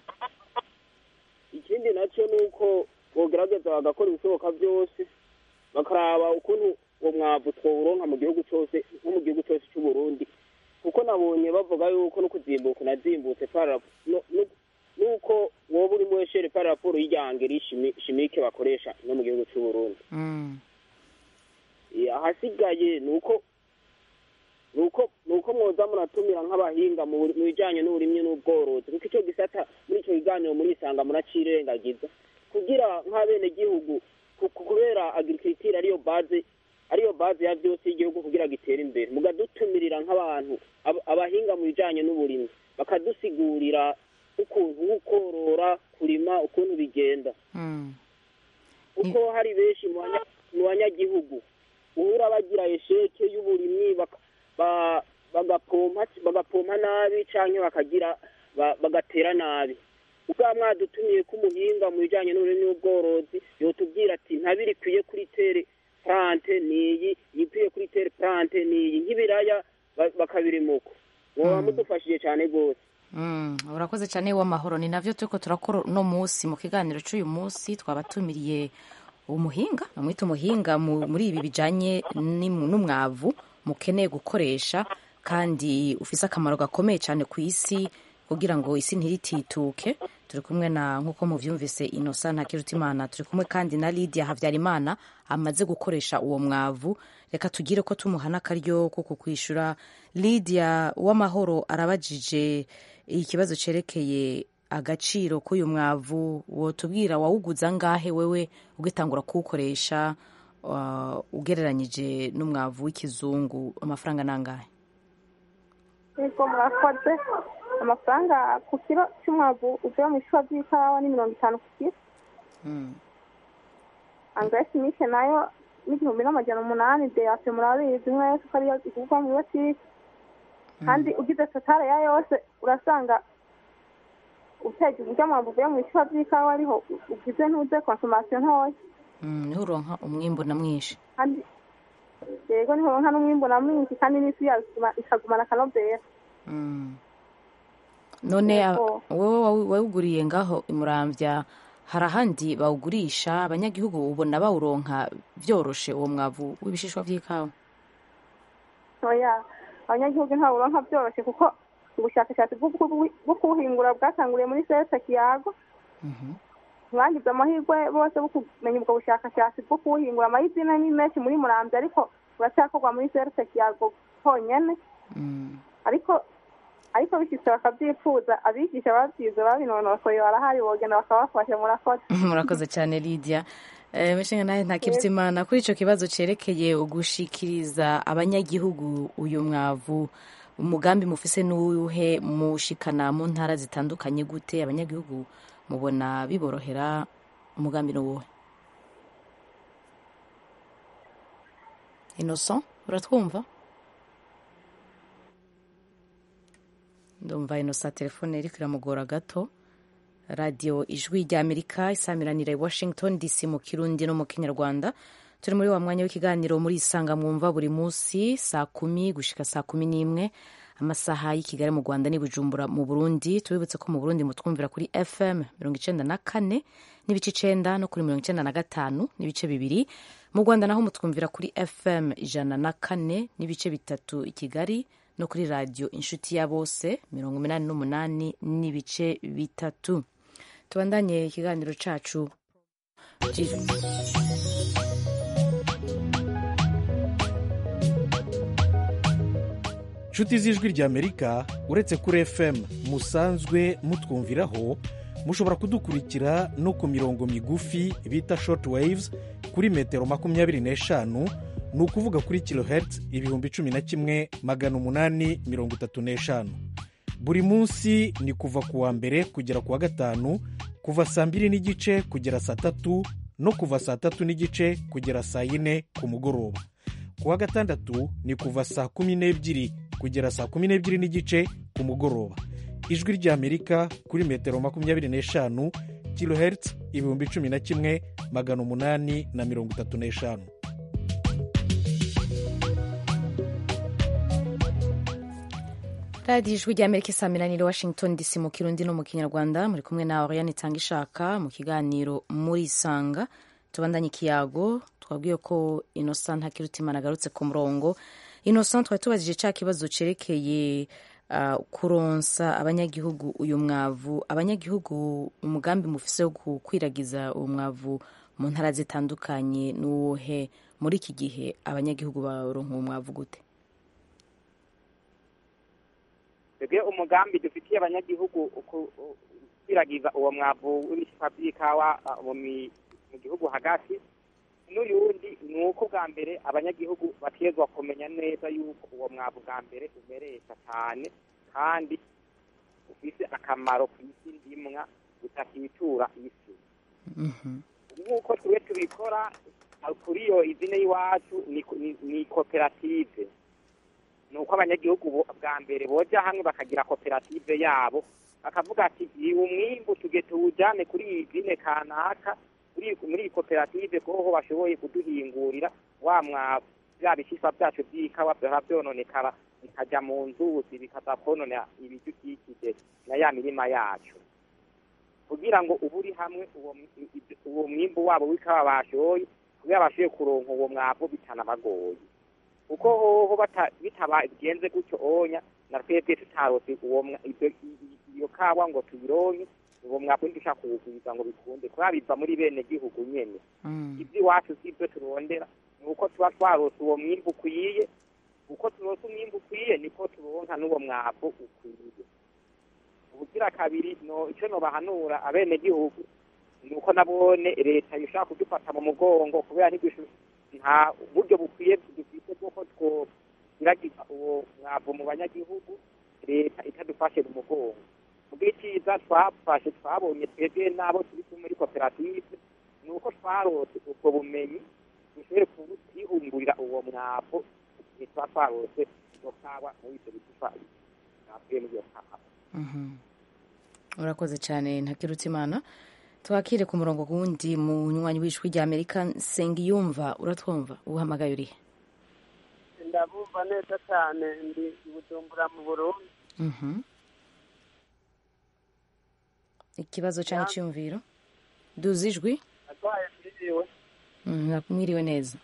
ikindi nacyo ni uko bogerageza bagakora ibishoboka byose bakaraba ukuntu uwo mwavu twawuronka mu gihugu cyose nko mu gihugu cyose cy'u Burundi kuko nabonye bavuga yuko no kuzimbuka unazimbutse para no- no- nuko wowe uri muri shere para raporo y'ijyangeri shimike bakoresha no mu gihugu cy'u Burundi Mm, Eh, ahasigaye ni uko ni uko ni uko mwoza muratumira nk'abahinga mu buri- mu bijyanye n'uburimyi n'ubworozi kuko icyo gisata muri icyo kiganiro murisanga muracirengagiza kugira nk'abenegihugu ku- ku- kubera agirikitire ariyo baze ariyo baze ya byose y'igihugu kugira gitere imbere mukadutumirira nk'abantu ab- abahinga mu bijyanye n'uburimyi bakadusigurira ukuntu ukorora kurima ukuntu bigenda mm, kuko hari benshi mu banya- mu banyagihugu uhura bagira esheke y'uburimyi baka- ba- bagapompa bagapompa nabi cyangwa bakagira ba- bagatera nabi ubwa mwadutumiye ko umuhinga mu bijyanye n'uburimyi n'ubworozi yotubwira ati ntabiri ikwiye kuri tere plante niyi ikwiye kuri tere plante niyi nk'ibiraya ba- bakabirimuko mwoba mudufashije cyane rwose mm, urakoze cyane w'amahoro ni navyo turiko turakora uno munsi mu kiganiro c'uyu munsi twabatumiriye umuhinga namwita umuhinga mu- muri ibi bijanye n'imu- n'umwavu mukeneye gukoresha kandi ufise akamaro gakomeye cyane ku isi kugira ngo isi ntiritituke turi kumwe na nk'uko muvyumvise inosa ntakirutimana turi kumwe kandi na lidia havyarimana amaze gukoresha uwo mwavu reka tugire ko tumuhana akaryo ko kukwishura lidia w'amahoro arabajije ikibazo cerekeye agaciro k'uyu mwavu wotubwira wawuguza ngahe wewe ugitangura kuwukoresha uh, ugereranyije n'umwavu w'ikizungu amafaranga nangahe niko murakoze amafaranga ku kiro cy'umwavu uvuye mu bishishwa by'ikawa ni mirongo itanu ku kiro angiresi mike nayo n'igihumbi n'amajana umunani deyape murabizi mwese ko ariyo igurwa mu botike kandi ugize totale ya yose urasanga uteje uburyo amavu uvuye mu bishishwa by'ikawa ariho ugize ntuze konsomasiyo ntoya niho uronka umwimbu na mwinshi kandi yego niho uronka n'umwimbu na mwinshi kandi n'isi yawe ikagumana akanovera none wowe wawuguriye ngaho imurambya hari ahandi bawugurisha abanyagihugu ubona bawuronka byoroshe uwo mwavu w'ibishishwa by'ikawa oya abanyagihugu ntawuronka byoroshye kuko ubushakashatsi bwo kuwuhingura bwatanguriye muri sese kiyago mwagize amahirwe bose bo kumenya ubwo bushakashatsi bwo kuwuhingura amahizina ni menshi muri murambya ariko buracyakorwa muri sese kiyago honyine ariko ariko bishyitse bakabyifuza abigisha babyize babinonosoye barahari bogenda bakabafasha murakoze murakoze cyane lidia mishinga nawe ntakibye imana kuri icyo kibazo cyerekeye ugushikiriza abanyagihugu uyu mwavu umugambi mufise n'uwuhe mushikana mu ntara zitandukanye gute abanyagihugu mubona biborohera umugambi n'uwuhe inoso uratwumva ndumva inosa telefone iri kiramugora gato radiyo ijwi rya amerika isamiranira i washington dc mu kirundi no mu kinyarwanda turi muri wa mwanya w'ikiganiro muri isanga mwumva buri munsi saa kumi gushika saa kumi n'imwe amasaha y'i kigali mu rwanda n'i bujumbura mu burundi tubibutse ko mu burundi mutwumvira kuri fm mirongo icenda na kane n'ibice icenda no kuri mirongo icenda na gatanu n'ibice bibiri mu rwanda naho mutwumvira kuri fm ijana na kane n'ibice bitatu i kigali no kuri radiyo inshuti ya bose mirongo umunani n'umunani n'ibice bitatu tubandanye ikiganiro cacu nshuti z'ijwi ry'amerika uretse kuri fm musanzwe mutwumviraho mushobora kudukurikira no ku mirongo migufi bita short waves kuri metero makumyabiri n'eshanu ni ukuvuga kuri kilohertz ibihumbi cumi na kimwe magana umunani mirongo itatu n'eshanu buri munsi ni kuva ku wa mbere kugera ku wa gatanu kuva saa mbiri n'igice kugera saa tatu no kuva saa tatu n'igice kugera saa yine ku mugoroba ku wa gatandatu ni kuva saa kumi n'ebyiri kugera saa kumi n'ebyiri n'igice ku mugoroba ijwi ry'amerika kuri metero makumyabiri n'eshanu kilohertz ibihumbi cumi na kimwe magana umunani na mirongo itatu n'eshanu radiyo ijwi rya amerika isaamiranire washington dc mu kirundi no mu kinyarwanda muri kumwe na oriane itanga ishaka mu kiganiro muri isanga tubandanye ikiyago twabwiye ko innocent ntakirutimana agarutse ku murongo innocent twari tubajije cya kibazo cyerekeye uh, kuronsa abanyagihugu uyu mwavu abanyagihugu umugambi mufise wo gukwiragiza uwo mwavu mu ntara zitandukanye n'uwuhe muri iki gihe abanyagihugu baronka uwo mwavu gute twebwe umugambi dufitiye abanyagihugu kwiragiza uwo mwavu w'ibishishwa by'ikawa mu gihugu hagati n'uyundi ni uko bwa mbere abanyagihugu bategezwa kumenya neza yuko uwo mwavu bwa mbere umeresha cyane kandi ufite akamaro ku isi ndimwa utakitura isi nk'uko twe tubikora kuri iyo izina y'iwacu ni koperative ni uko abanyagihugu bwa mbere boja hamwe bakagira koperative yabo bakavuga ati iyi umwimbu tuge tuwujyane kuri iyi zine kanaka muri iyi koperative kuko bashoboye kuduhingurira wa mwavu bya bishishwa byacu by'ikawa byaba byononekara bikajya mu nzuzi bikaza konona ibidukikije na ya mirima yacu kugira ngo uba uri hamwe uwo mwimbu wabo w'ikawa bashoye kugira bashoboye kuronka uwo mwavu bitanabagoye kuko hoho bitabagenze gutyo onya na twebwe tutarose iyo kawa ngo tuyironke uwo mwavu ntidushaka kuwugwiza ngo bikunde kubera biva muri bene gihugu nyene iby'iwacu si ibyo turondera ni uko tuba twarose uwo mwimbu ukwiye uko turose umwimbu ukwiye niko turonka n'uwo mwavu ukwiye ubugira kabiri no icyo nobahanura abene gihugu ni uko nabone leta ishaka kudufata mu mugongo kubera nta buryo bukwiye dufite bw'uko twogiragiza uwo mwavu mu banyagihugu leta itadufashe mu mugongo ubwo icyiza twafashe twabonye twebwe n'abo turi kumwe muri koperative ni uko twarose ubwo bumenyi dushobore kwihungurira uwo mwavu igihe tuba twarose iyo kawa muri ibyo bitufa mwavuye muri iyo kawa urakoze cyane ntakirutse imana twakire ku murongo wundi mu nywanyi w'ijwi rya amerika nsengiyumva uratwumva uhamagaye urihe ndabumva neza cyane ndi i bujumbura mu burundi ikibazo cyangwa icyumviro duzi ijwi arwaye mwiriwe mwiriwe neza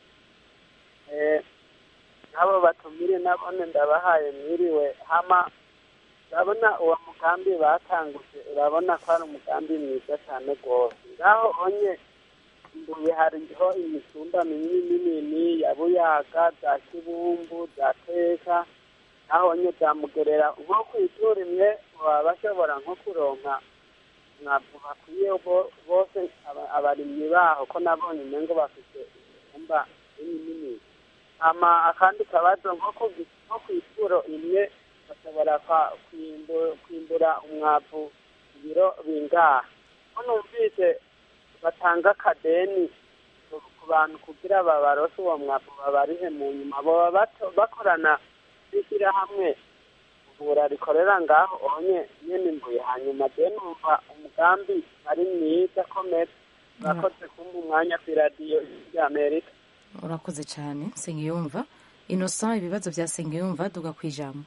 n'abo batumire nabone ndabahaye mwiriwe hama urabona uwo mugambi batanguje urabona ko ari umugambi mwiza cyane rwose ngaho onye mbuye hariho imisumba minini minini ya buyaga za kibumbu za teka naho onye byamugerera nko ku ituro imwe baba bashobora nko kuronka mwavu bakwiye bose abarimyi baho ko nabonye umengo bafite imisumba nini nini hama akandi kabazo nko ku ituro imwe bashobora kwimbura umwavu ibiro bingaha ko numvise batanga akadeni ku bantu kugira babarose uwo mwavu babarihe mu nyuma baba bakorana n'ishyirahamwe ivura rikorera ngaho onye nyene mbuye hanyuma je numva umugambi ari mwiza komeza urakoze kumva umwanya ku iradiyo ry'amerika urakoze cyane sengiyumva innocent ibibazo bya sengiyumva duga ku ijambo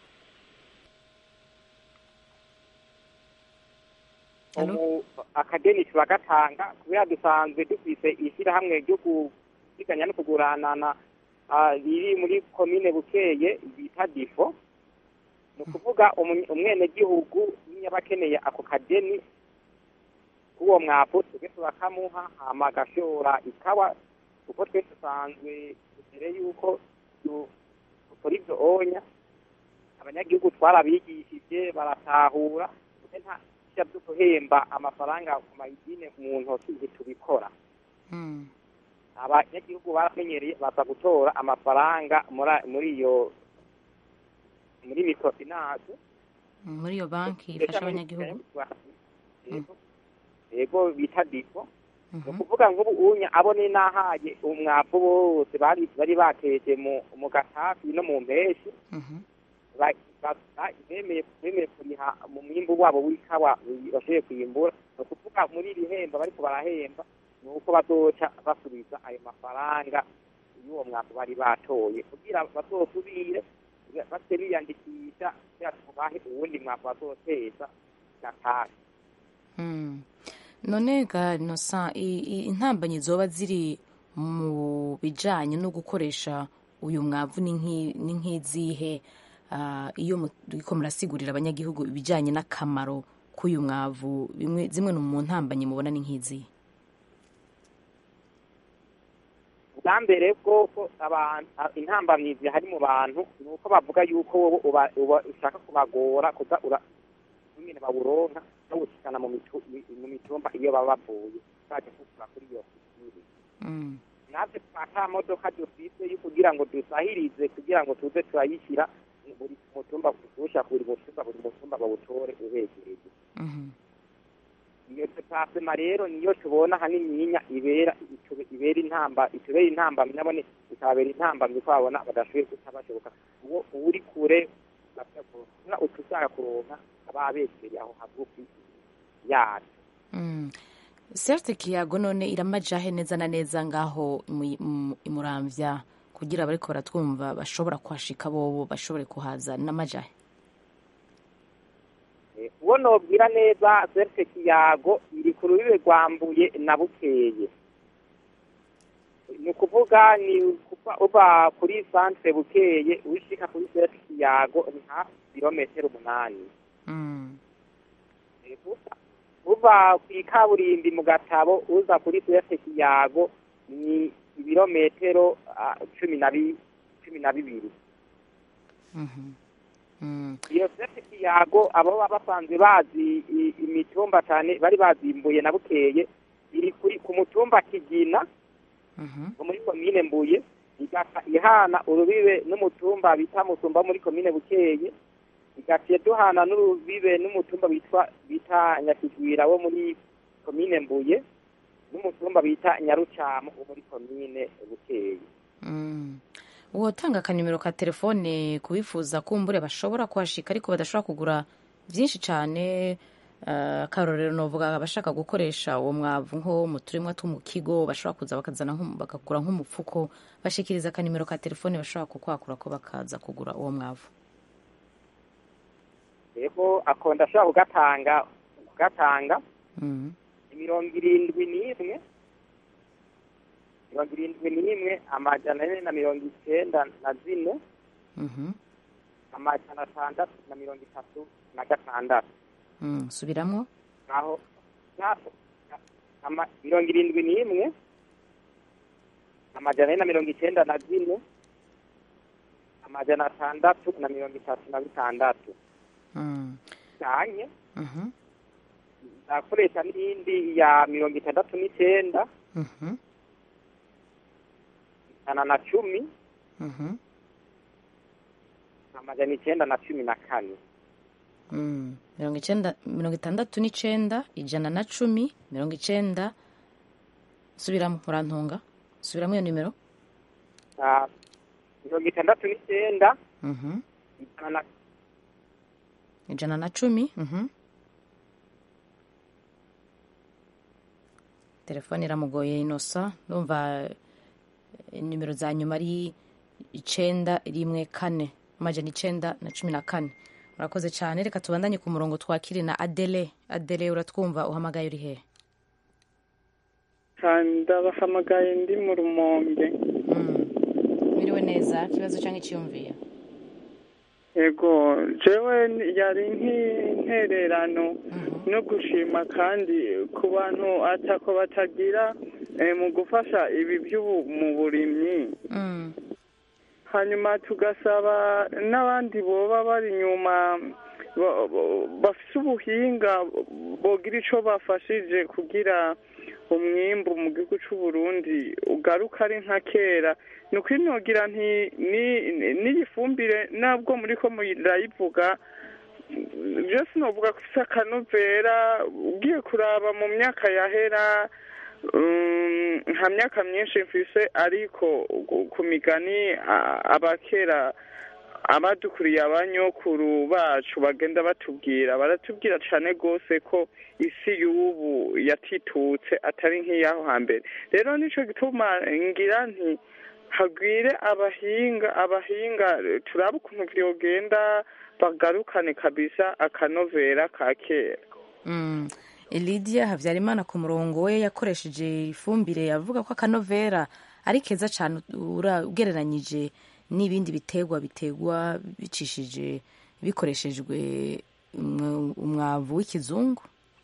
akadeni turagatanga kubera dusanzwe dufise ishyirahamwe ryo gusiganya no kuguranana riri muri komine bukeye bita difo ni ukuvuga umwenegihugu niyo aba akeneye ako kadeni k'uwo mwavu twebwe turakamuha hama agashora ikawa kuko twe dusanzwe mbere y'uko dukora ibyo onya abanyagihugu twarabigishije baratahura nta byo guhemba amafaranga ku mayidine mu ntoki ntitubikora abanyagihugu baramenyereye baza gutora amafaranga muri iyo muri microfinance muri iyo banki ifasha abanyagihugu yego bita difo ni ukuvuga nk'ubu unya abone n'ahaye umwavu bose bari bari bateje mu gatafi no mu mpeshi bemeye kuriha mu mwimbu wabo w'ikawa bashoboye kuyimbura ni ukuvuga muri iri hemba bariko barahemba ni uko bazoca basubiza ayo mafaranga y'uwo mwavu bari batoye kugira bazosubire base biyandikisha kugira tubahe uwundi mwavu bazoteza gatari none ga nosa intambanyi zoba ziri mu bijanye no gukoresha uyu mwavu ni nk'izihe iyo muriko murasigurira abanyagihugu ibijanye n'akamaro k'uyu mwavu zimwe mu ntambanyi mubona ni nk'izihe bwa mbere bwoko intambamyizi hari mu bantu ni uko bavuga yuko wowe ushaka kubagora kuza nyine bawuronka bawushikana mu mitumba iyo baba bavuye baje kugura kuri iyo sitiri natwe ata modoka dufise yo kugira ngo dusahirize kugira ngo tuze turayishyira buri mutumba tuwushyira buri mutumba buri mutumba bawutore ubegereye iyo tutasema rero niyo tubona hanininya ibera ibera intamba itubera intambamyi nabone ikababera intambamyi ko babona badashoboye kutabashoboka uwo uri kure utushaka kuronka aba abegereye aho hagufi yacu serte kiyago none iramajahe neza na neza ngaho imuramvya kugira abariko baratwumva bashobora kuhashika bobo bashobore kuhaza n'amajahe uwo nobwira neza serte kiyago iri ku rubibe rwambuye na bukeye ni ukuvuga ni uva kuri santere bukeye wishika kuri serte kiyago ni hafi kilometero umunani uva ku ikaburimbi mu gatabo uza kuri serte kiyago ni ibirometero cumi na bibiri iyo serte kiyago abo baba basanzwe bazi imitumba cyane bari bazimbuye na bukeye iri kuri ku mutumba kigina muri komine mbuye igasa ihana urubibe n'umutumba bita musumba muri komine bukeye igaciye duhana n'urubibe n'umutumba bitwa bita nyakigwira wo muri komine mbuye n'umutumba bita nyarucamu wo muri komine bukeye Mm. wotanga akanimero ka telefone kubifuza kumbure bashobora kuhashika ariko badashobora kugura byinshi cyane eh, akarorero novuga abashaka gukoresha uwo mwavu nko mu turimwa two mu kigo bashobora kuza bakazana nko- bakagura nk'umupfuko bashikiriza akanimero ka telefone bashobora kukwakura ko bakaza kugura uwo mwavu rero ako ndashobora kugatanga kugatanga Mm. mirongo irindwi n'imwe mirongo irindwi n'imwe amajana ane na mirongo icyenda na zine Mhm. amajana atandatu na mirongo itatu na gatandatu Mm. subiramwo naho naho ama- mirongo irindwi n'imwe amajana ane na mirongo icyenda na zine amajana atandatu na mirongo itatu na bitandatu Mm. cyanye Mhm. ndakoresha n'iyindi ya mirongo itandatu n'icyenda Mhm. ijana na cumi Mhm. amajana icyenda na cumi na kane Mm. mirongo icyenda mirongo itandatu n'icenda ijana na cumi mirongo icenda subiramo urantunga subiramo iyo nimero Ah, mirongo itandatu n'icyenda Mhm. ijana na ijana na cumi Mhm. telefone iramugoye inosa ndumva eh, nimero za nyuma ari icenda rimwe kane amajana icenda na cumi na kane urakoze cyane reka tubandanye ku murongo twakire na adele adele uratwumva uhamagaye uri hehe ndabahamagaye ndi mu rumonge biriwe neza ikibazo cyangwa icyiyumviye yego jewe yari nk'intererano no gushima kandi ku bantu atako batagira eh, mu gufasha ibi by'ubu mu burimyi hanyuma tugasaba n'abandi boba bari inyuma ba- ba- bafise ubuhinga bogira ico bafashije kugira umwimbu mu gihugu c'u Burundi ugaruka ari nka kera ni ukuri nogira nti ni- ni- n'iyi fumbire nabwo muriko murayivuga byose novuga ko ifise akanovera ugiye kuraba mu myaka yahera um, nta myaka myinshi mfise ariko ku- ku migani a- abakera abadukuriye abanyokuru bacu bagenda batubwira baratubwira cane gose ko isi y'ubu yatitutse atari nk'iyaho hambere rero nico gituma ngira nti hagwire abahinga abahinga turabe ukuntu vyogenda bagarukane kabisa akanovera ka kera Mm. Lydia Habyarimana ku murongo we yakoresheje ifumbire avuga ko akanovera ari keza cyane ura- ugereranyije n'ibindi biterwa biterwa bicishije bikoreshejwe umwa- umwavu w'ikizungu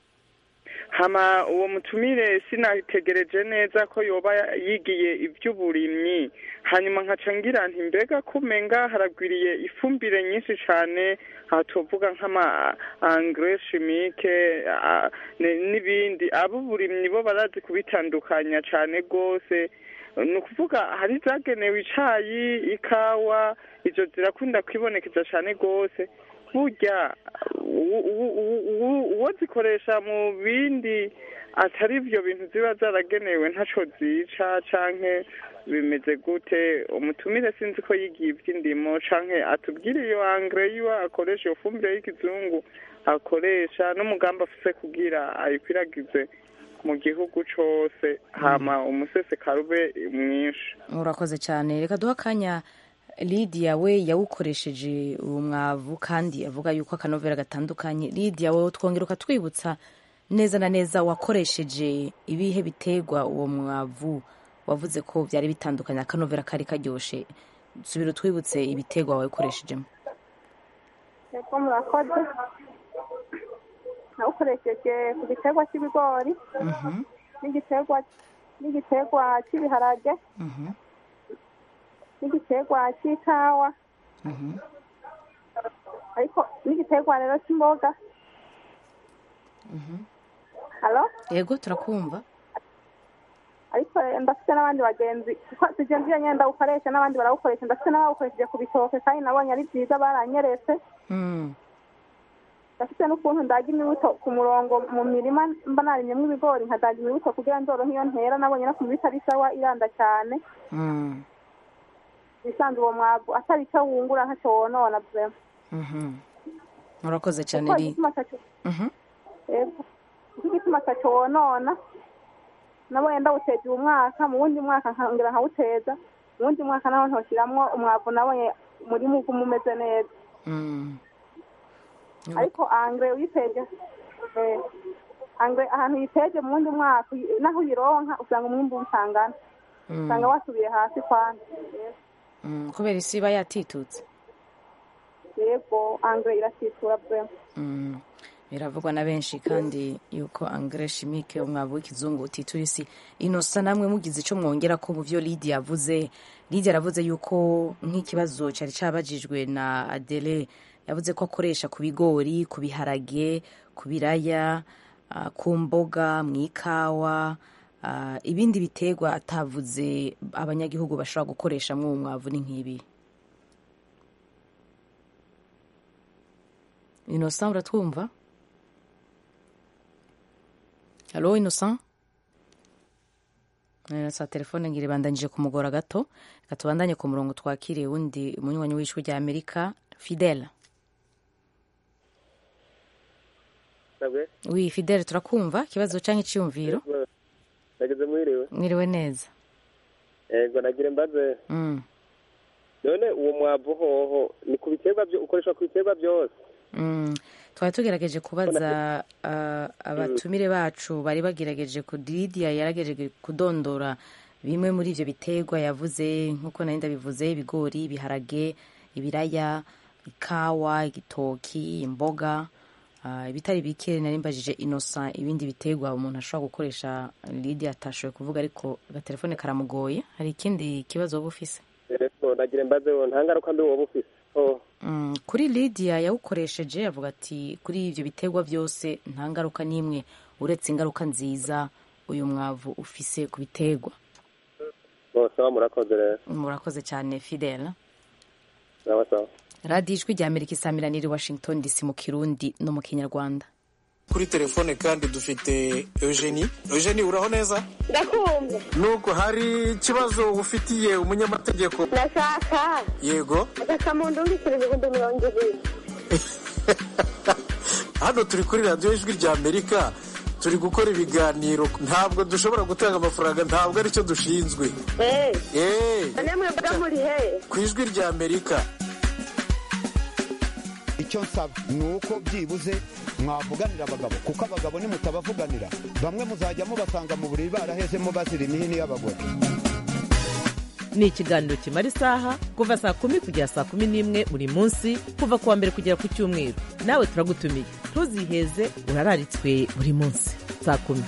hama uwo mutumire sinitegereje neza ko yoba yigiye ivy'uburimyi hanyuma nkaca ngira nti mbega kumenga haragwiriye ifumbire nyinshi cane aha tuvuga nk'ama engrais chimique ah, ne- n'ibindi ab'uburimyi bo barazi kubitandukanya cane gose ni ukuvuga hari zagenewe icayi ikawa izo zirakunda kwibonekeza cane gose burya u- u- u- u- uwo zikoresha mu bindi atari ibyo bintu ziba zaragenewe ntaco zica canke bimeze gute umutumire sinzi ko yigiye ivy'indimo canke atubwire iyo angre yiwe akoresha iyo fumbire y'ikizungu akoresha n'umugambi afise kugira ayikwiragize mu gihugu cose hama umusesekara ube mwinshi urakoze cyane reka duha akanya Lydia we yawukoresheje uwo mwavu kandi avuga yuko akanovera gatandukanye Lydia wowe twongera ukatwibutsa neza na neza wakoresheje ibihe biterwa uwo mwavu wavuze ko byari bitandukanye akanovera kari karyoshe subira utwibutse ibiterwa wawukoreshejemo yego murakoze nawukoresheje ku giterwa cy'ibigori n'igiterwa n'igiterwa cy'ibiharage n'igiterwa cy'ikawa ariko n'igiterwa rero cy'imboga halo yego turakumva ariko ndafite n'abandi bagenzi kuko tugenzi iyo nyine ndawukoresha n'abandi barawukoresha ndafite n'abawukoresheje ku bitoke kandi nabonye ari byiza baranyeretse Mm. ndafite n'ukuntu ndaga imibuto ku murongo mu mirima mba narimyemo ibigori nkadaga imibuto kugira nzoro nk'iyo ntera nabonye no ku mibiti ari sawa iranda cyane Mm, bisanzwe uwo mwavu atari icyo wungura ntacyo wonona vrema mhm. murakoze cyane kuko ri igituma atacyo Mhm. Yego. Iki gituma atacyo wonona nabonye ndawuteje uwo mwaka mu wundi mwaka nkongera nkawuteza mu wundi mwaka naho ntoshiramwo umwavu nabonye umurima uguma umeze neza Mm. ariko angre uyiteje eh, angre ahantu uyiteje mu wundi mwaka uyi- naho uyironka usanga umwimbu utangana Mm. usanga wasubiye hasi kwanza Mm, kubera isi iba yatitutse yego angre irasitura vrema Mm, biravugwa na benshi kandi yuko angre chimique umwavu w'ikizungu utitura isi inosa namwe mugize icyo mwongera ko mu byo Lydia yavuze Lydia yaravuze yuko nk'ikibazo cyari cyabajijwe na Adele yavuze ko akoresha ku bigori ku biharage ku biraya ah, ku mboga mu ikawa ah, ibindi biterwa atavuze abanyagihugu bashobora gukoresha mw'uwo mwavu ni nk'ibi Innocent uratwumva halo Innocent Eh, sa telefone ngira ibandanyije kumugora gato reka tubandanye ku murongo twakiriye wundi umunywanyi w'ijwi rya amerika fidele ntabwo wi fidele turakumva ikibazo cyangwa icyiyumviro nageze mwiriwe mwiriwe neza yego nagira mbaze Mm, none uwo mwavu hoho ni ku biterwa byo ukoresha ku biterwa byose mm. twari tugerageje kubaza ah, abatumire bacu bari bagerageje ku Lydia yaragerageje kudondora bimwe muri ibyo biterwa yavuze nk'uko nari ndabivuze ibigori ibiharage ibiraya ikawa igitoki imboga ah, ibitari bike nari mbajije inosa ibindi biterwa umuntu ashobora gukoresha Lydia atashoboye kuvuga ariko agatelefone karamugoye hari ikindi kibazo waba ufise yego nagira mbaze wo nta ngaruka mbi woba ufise oh Mm, kuri Lydia yawukoresheje avuga ati kuri ibyo biterwa byose nta ngaruka n'imwe uretse ingaruka nziza uyu mwavu ufise ku biterwa bose aho murakoze rero murakoze cyane Fidel sawa sawa radiyo ijwi rya amerika isamiraniye i washington dc mu kirundi no mu kinyarwanda kuri telefone kandi dufite eugenie eugenie uraho neza ndakumva nuko hari ikibazo ufitiye umunyamategeko ndashaka yego agakamuntu ndikira ibihumbi mirongo ibiri hano turi kuri radiyo ijwi rya amerika turi gukora ibiganiro ntabwo dushobora gutanga amafaranga ntabwo aricyo dushinzwe eee eee none mwebwe muri he ku ijwi rya amerika icyo nsaba ni uko byibuze mwavuganira abagabo kuko abagabo nimutabavuganira bamwe muzajya mubasanga mu buriri barahezemo bazira imihini y'abagore ni ikiganiro kimara isaha kuva saa kumi kugera saa kumi n'imwe buri munsi kuva ku wa mbere kugera ku cyumweru nawe turagutumiye ntuziheze urararitswe buri munsi saa kumi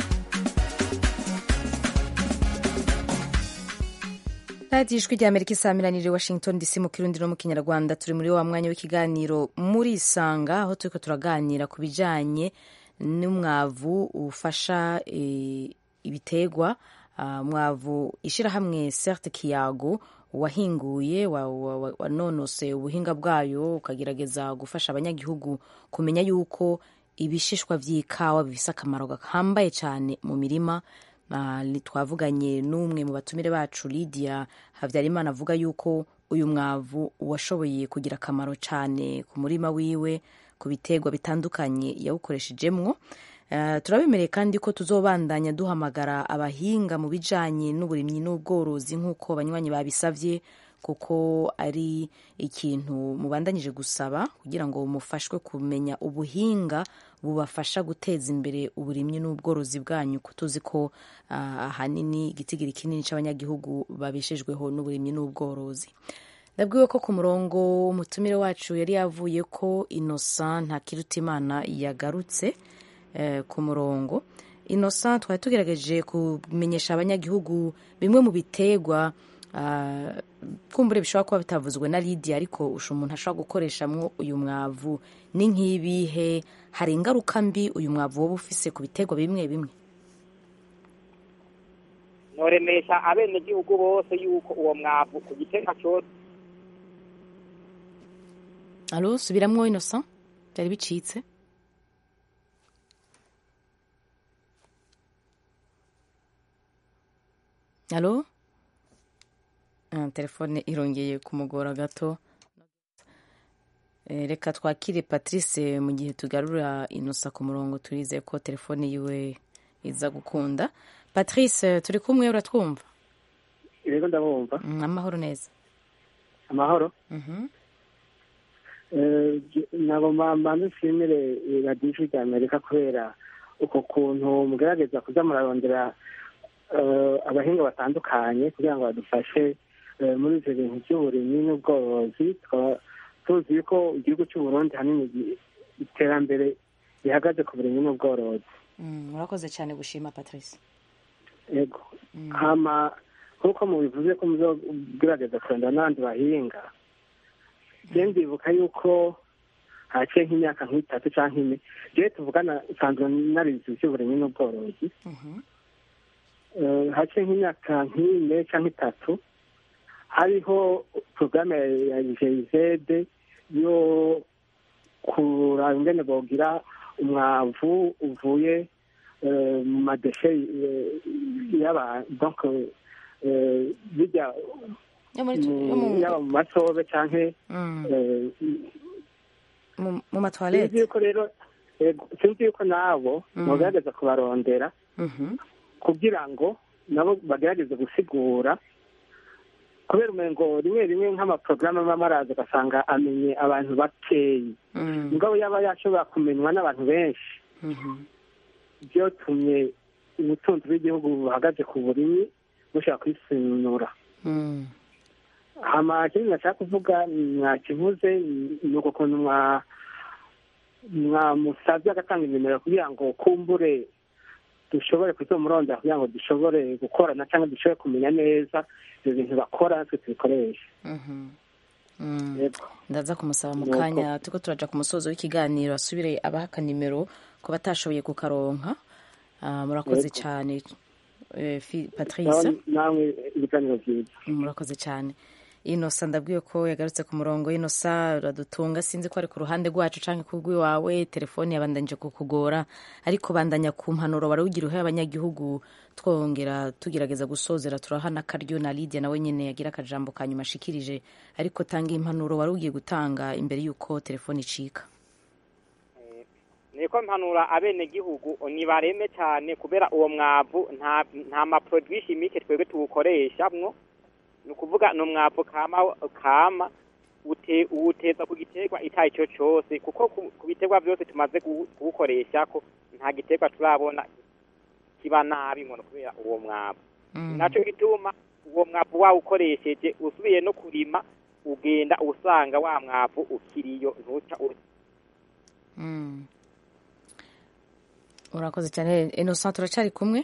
radiyo ijwi rya amerika isamiraniye washington dc mu kirundi no mu kinyarwanda turi muri wa mwanya w'ikiganiro muri isanga aho turi turaganira ku bijyanye n'umwavu ufasha eh, ibiterwa Ah, mwavu ishyirahamwe certe kiyago wahinguye wanonose ubuhinga bwayo ukagerageza gufasha abanyagihugu kumenya yuko ibishishwa by'ikawa bifise akamaro gahambaye cyane mu mirima Ah, ni- twavuganye n'umwe mu batumire bacu Lydia Habyarimana avuga yuko uyu mwavu washoboye kugira akamaro cyane ku murima wiwe ku biterwa bitandukanye yawukoreshejemwo Uh, turabemereye kandi ko tuzobandanya duhamagara abahinga mu bijanye n'uburimyi n'ubworozi nk'uko abanywanyi babisavye kuko ari ikintu mubandanyije gusaba kugira ngo mufashwe kumenya ubuhinga bubafasha guteza imbere uburimyi n'ubworozi bwanyu ko tuzi ko uh, ahanini igitigiri kinini c'abanyagihugu babeshejweho n'uburimyi n'ubworozi ndabwiwe ko ku murongo umutumire wacu yari yavuye ko innocent ntakirutimana yagarutse eh, ku murongo innocent twari tugerageje kumenyesha abanyagihugu bimwe mu biterwa ah, kumbure bishobora kuba bitavuzwe na Lydia ariko usha umuntu ashobora gukoreshamwo uyu mwavu ni nk'ibihe hari ingaruka mbi uyu mwavu woba ufise ku biterwa bimwe bimwe noremesha abenegihugu bose yuko uwo mwavu ku giterwa cyose alo subiramwo innocent byari bicitse alo Ah, telefone irongeye kumugora gato Eh, reka twakire patrice mu gihe tugarura inosa ku murongo turize ko telefone yiwe iza gukunda patrice turi kumwe uratwumva rero ndabumva Mm, amahoro neza amahoro Mhm. Eh, je- nagomba mbanze nshimire radiyo ijwi rya amerika kubera uko kuntu mugerageza kuza murarondera eh, abahinga batandukanye kugira ngo badufashe eh, muri ivyo bintu by'uburimyi n'ubworozi tukaba tuzi yuko igihugu cy'uburundi hanini gi- iterambere rihagaze ku burimyi n'ubworozi Mm, murakoze cyane gushima patrice yego hama nk'uko mubivuze ko muzogerageza kurondera n'abandi bahinga je ndibuka yuko haciye nk'imyaka nk'itatu canke ine jewe tuvugana nsanzwe narize ivy'uburimyi n'ubworozi Eh, haciye nk'imyaka nk'ine canke itatu hariho porogaramu ya jeyizede yo kuraba ingene bogira umwavu uvuye eh, mu madeshe eh, y'aba donc eh, bijya Yo muri- mu- yo mu- yaba mu masobe canke Mm. eh, mu mu sinzi matwarete yuko rero yego, sinzi yuko nabo Mm. bogerageza kubarondera Mhm. kugira ngo nabo bagerageze gusigura kubera umengo rimwe rimwe nk'amaporogaramu aba amaraza ugasanga amenye abantu bakeyi Mm. mugabo yaba yashobora kumenywa n'abantu benshi Mhm. byotumye ubutunzi bw'igihugu buhagaze ku burimyi bushobora kwisunura Mm. hama ikindi nashaka kuvuga mwakivuze ni uko kuntu mwa mwamusabye agatanga inimero kugira ngo kumbure dushobore kuzomurondera kugira ngo dushobore gukorana cyangwa dushobore kumenya neza ibyo bintu bakora natwe tubikoreshe Mhm. Mm. Yego. ndaza kumusaba mu Nuko. kanya turiko turaja ku musozo w'ikiganiro asubire abaha akanimero ku batashoboye kukaronka Ah, murakoze Yego. cyane eh, Fi- patrice Nawe- namwe ibiganiro byiza murakoze cyane inosa ndabwiye ko yagarutse ku murongo inosa uradutunga sinzi ko ari ku ruhande rwacu canke ku rw'iwawe telefone yabandanije kukugora ariko bandanya ku mpanuro barawugira uhe abanyagihugu twongera tugerageza gusozera turaha n'akaryo na lidia nawe nyene yagira akajambo ka nyuma ashikirije ariko tanga impanuro wari ugiye gutanga imbere y'uko telefone icika niko mpanura abenegihugu nibareme cyane kubera uwo mwavu nta nta maproduit chimique twebwe tuwukoreshamwo ni ukuvuga ni umwavu kama kama ute uwuteza ku giterwa icyayi cyo cyose kuko ku, ku biterwa byose tumaze kuwu- kuwukoresha ko nta giterwa turabona kiba nabi ngo ni kubera uwo mwavu nacyo gituma uwo mwavu wawukoresheje usubiye no kurima ugenda usanga wa mwavu ukiriyo ntuca uri Mm. urakoze cyane innocent turacari kumwe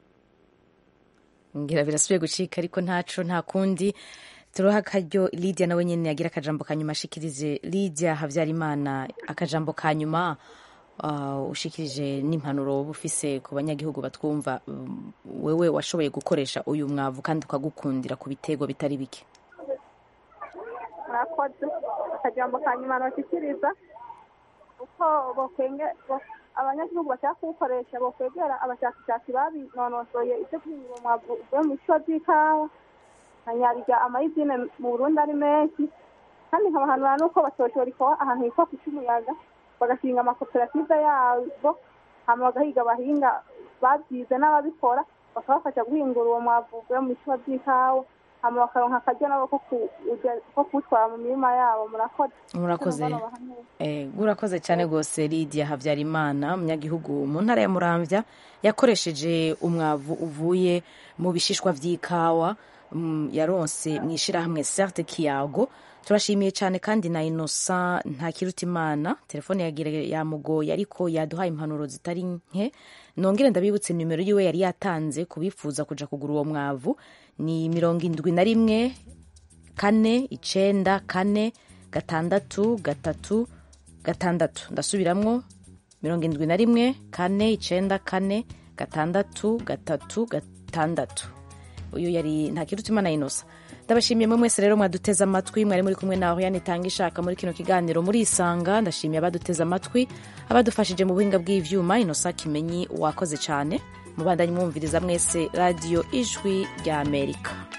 ngira birasubiye gucika ariko ntaco nta kundi turoha akaryo lidia nawe nyene yagira akajambo ka nyuma ashikirize lidia habyarimana akajambo ka nyuma uh, ushikirije n'impanuro woba ufise ku banyagihugu batwumva um, wewe washoboye gukoresha uyu mwavu kandi ukagukundira ku bitego bitari bike murakoze akajambo ka nyuma nabashyikiriza uko bokwenge bo- abanyagihugu bashaka kuwukoresha bokwegera abashakashatsi babinonosoye ibyo guhinga umwavu uvuye mu bico by'ikawa na nyarya amayizine mu burundi ari menshi kandi nkabahanura n'uko batoshora ikawa ahantu hitwa ku cy'umuyaga bagashinga amakoperative yabo hama bagahiga abahinga babyize n'ababikora bakabafasha guhingura uwo mwavu uvuye mu bicuba by'ikawa hama bakaronka akaryo nabo ko kuwuja- ko kuwutwara mu mirima yabo murakoze murakoze Eh, urakoze cyane rwose lidia habyarimana umunyagihugu mu ntara ya muramvya yakoresheje umwavu uvuye mu bishishwa vy'ikawa mm, yaronse mu ishirahamwe certe kiyago turashimiye cyane kandi na inosa ntakirutimana telefone yagira yamugoye ariko yaduhaye impanuro zitari nke nongere ndabibutse nimero yiwe yari yatanze kubifuza kuja kugura uwo mwavu ni mirongo indwi na rimwe kane icenda kane gatandatu gatatu gatandatu ndasubiramwo mirongo indwi na rimwe kane icenda kane gatandatu gatatu gatandatu uyu yari ntakirutimana inosa ndabashimiye mwe mwese rero mwaduteze amatwi mwari muri kumwe na Oriane itanga ishaka muri kino kiganiro muri isanga ndashimiye abaduteze amatwi abadufashije mu buhinga bw'ivyuma inosa kimenyi wakoze cyane mubandanye mwumviriza mwese radiyo ijwi rya amerika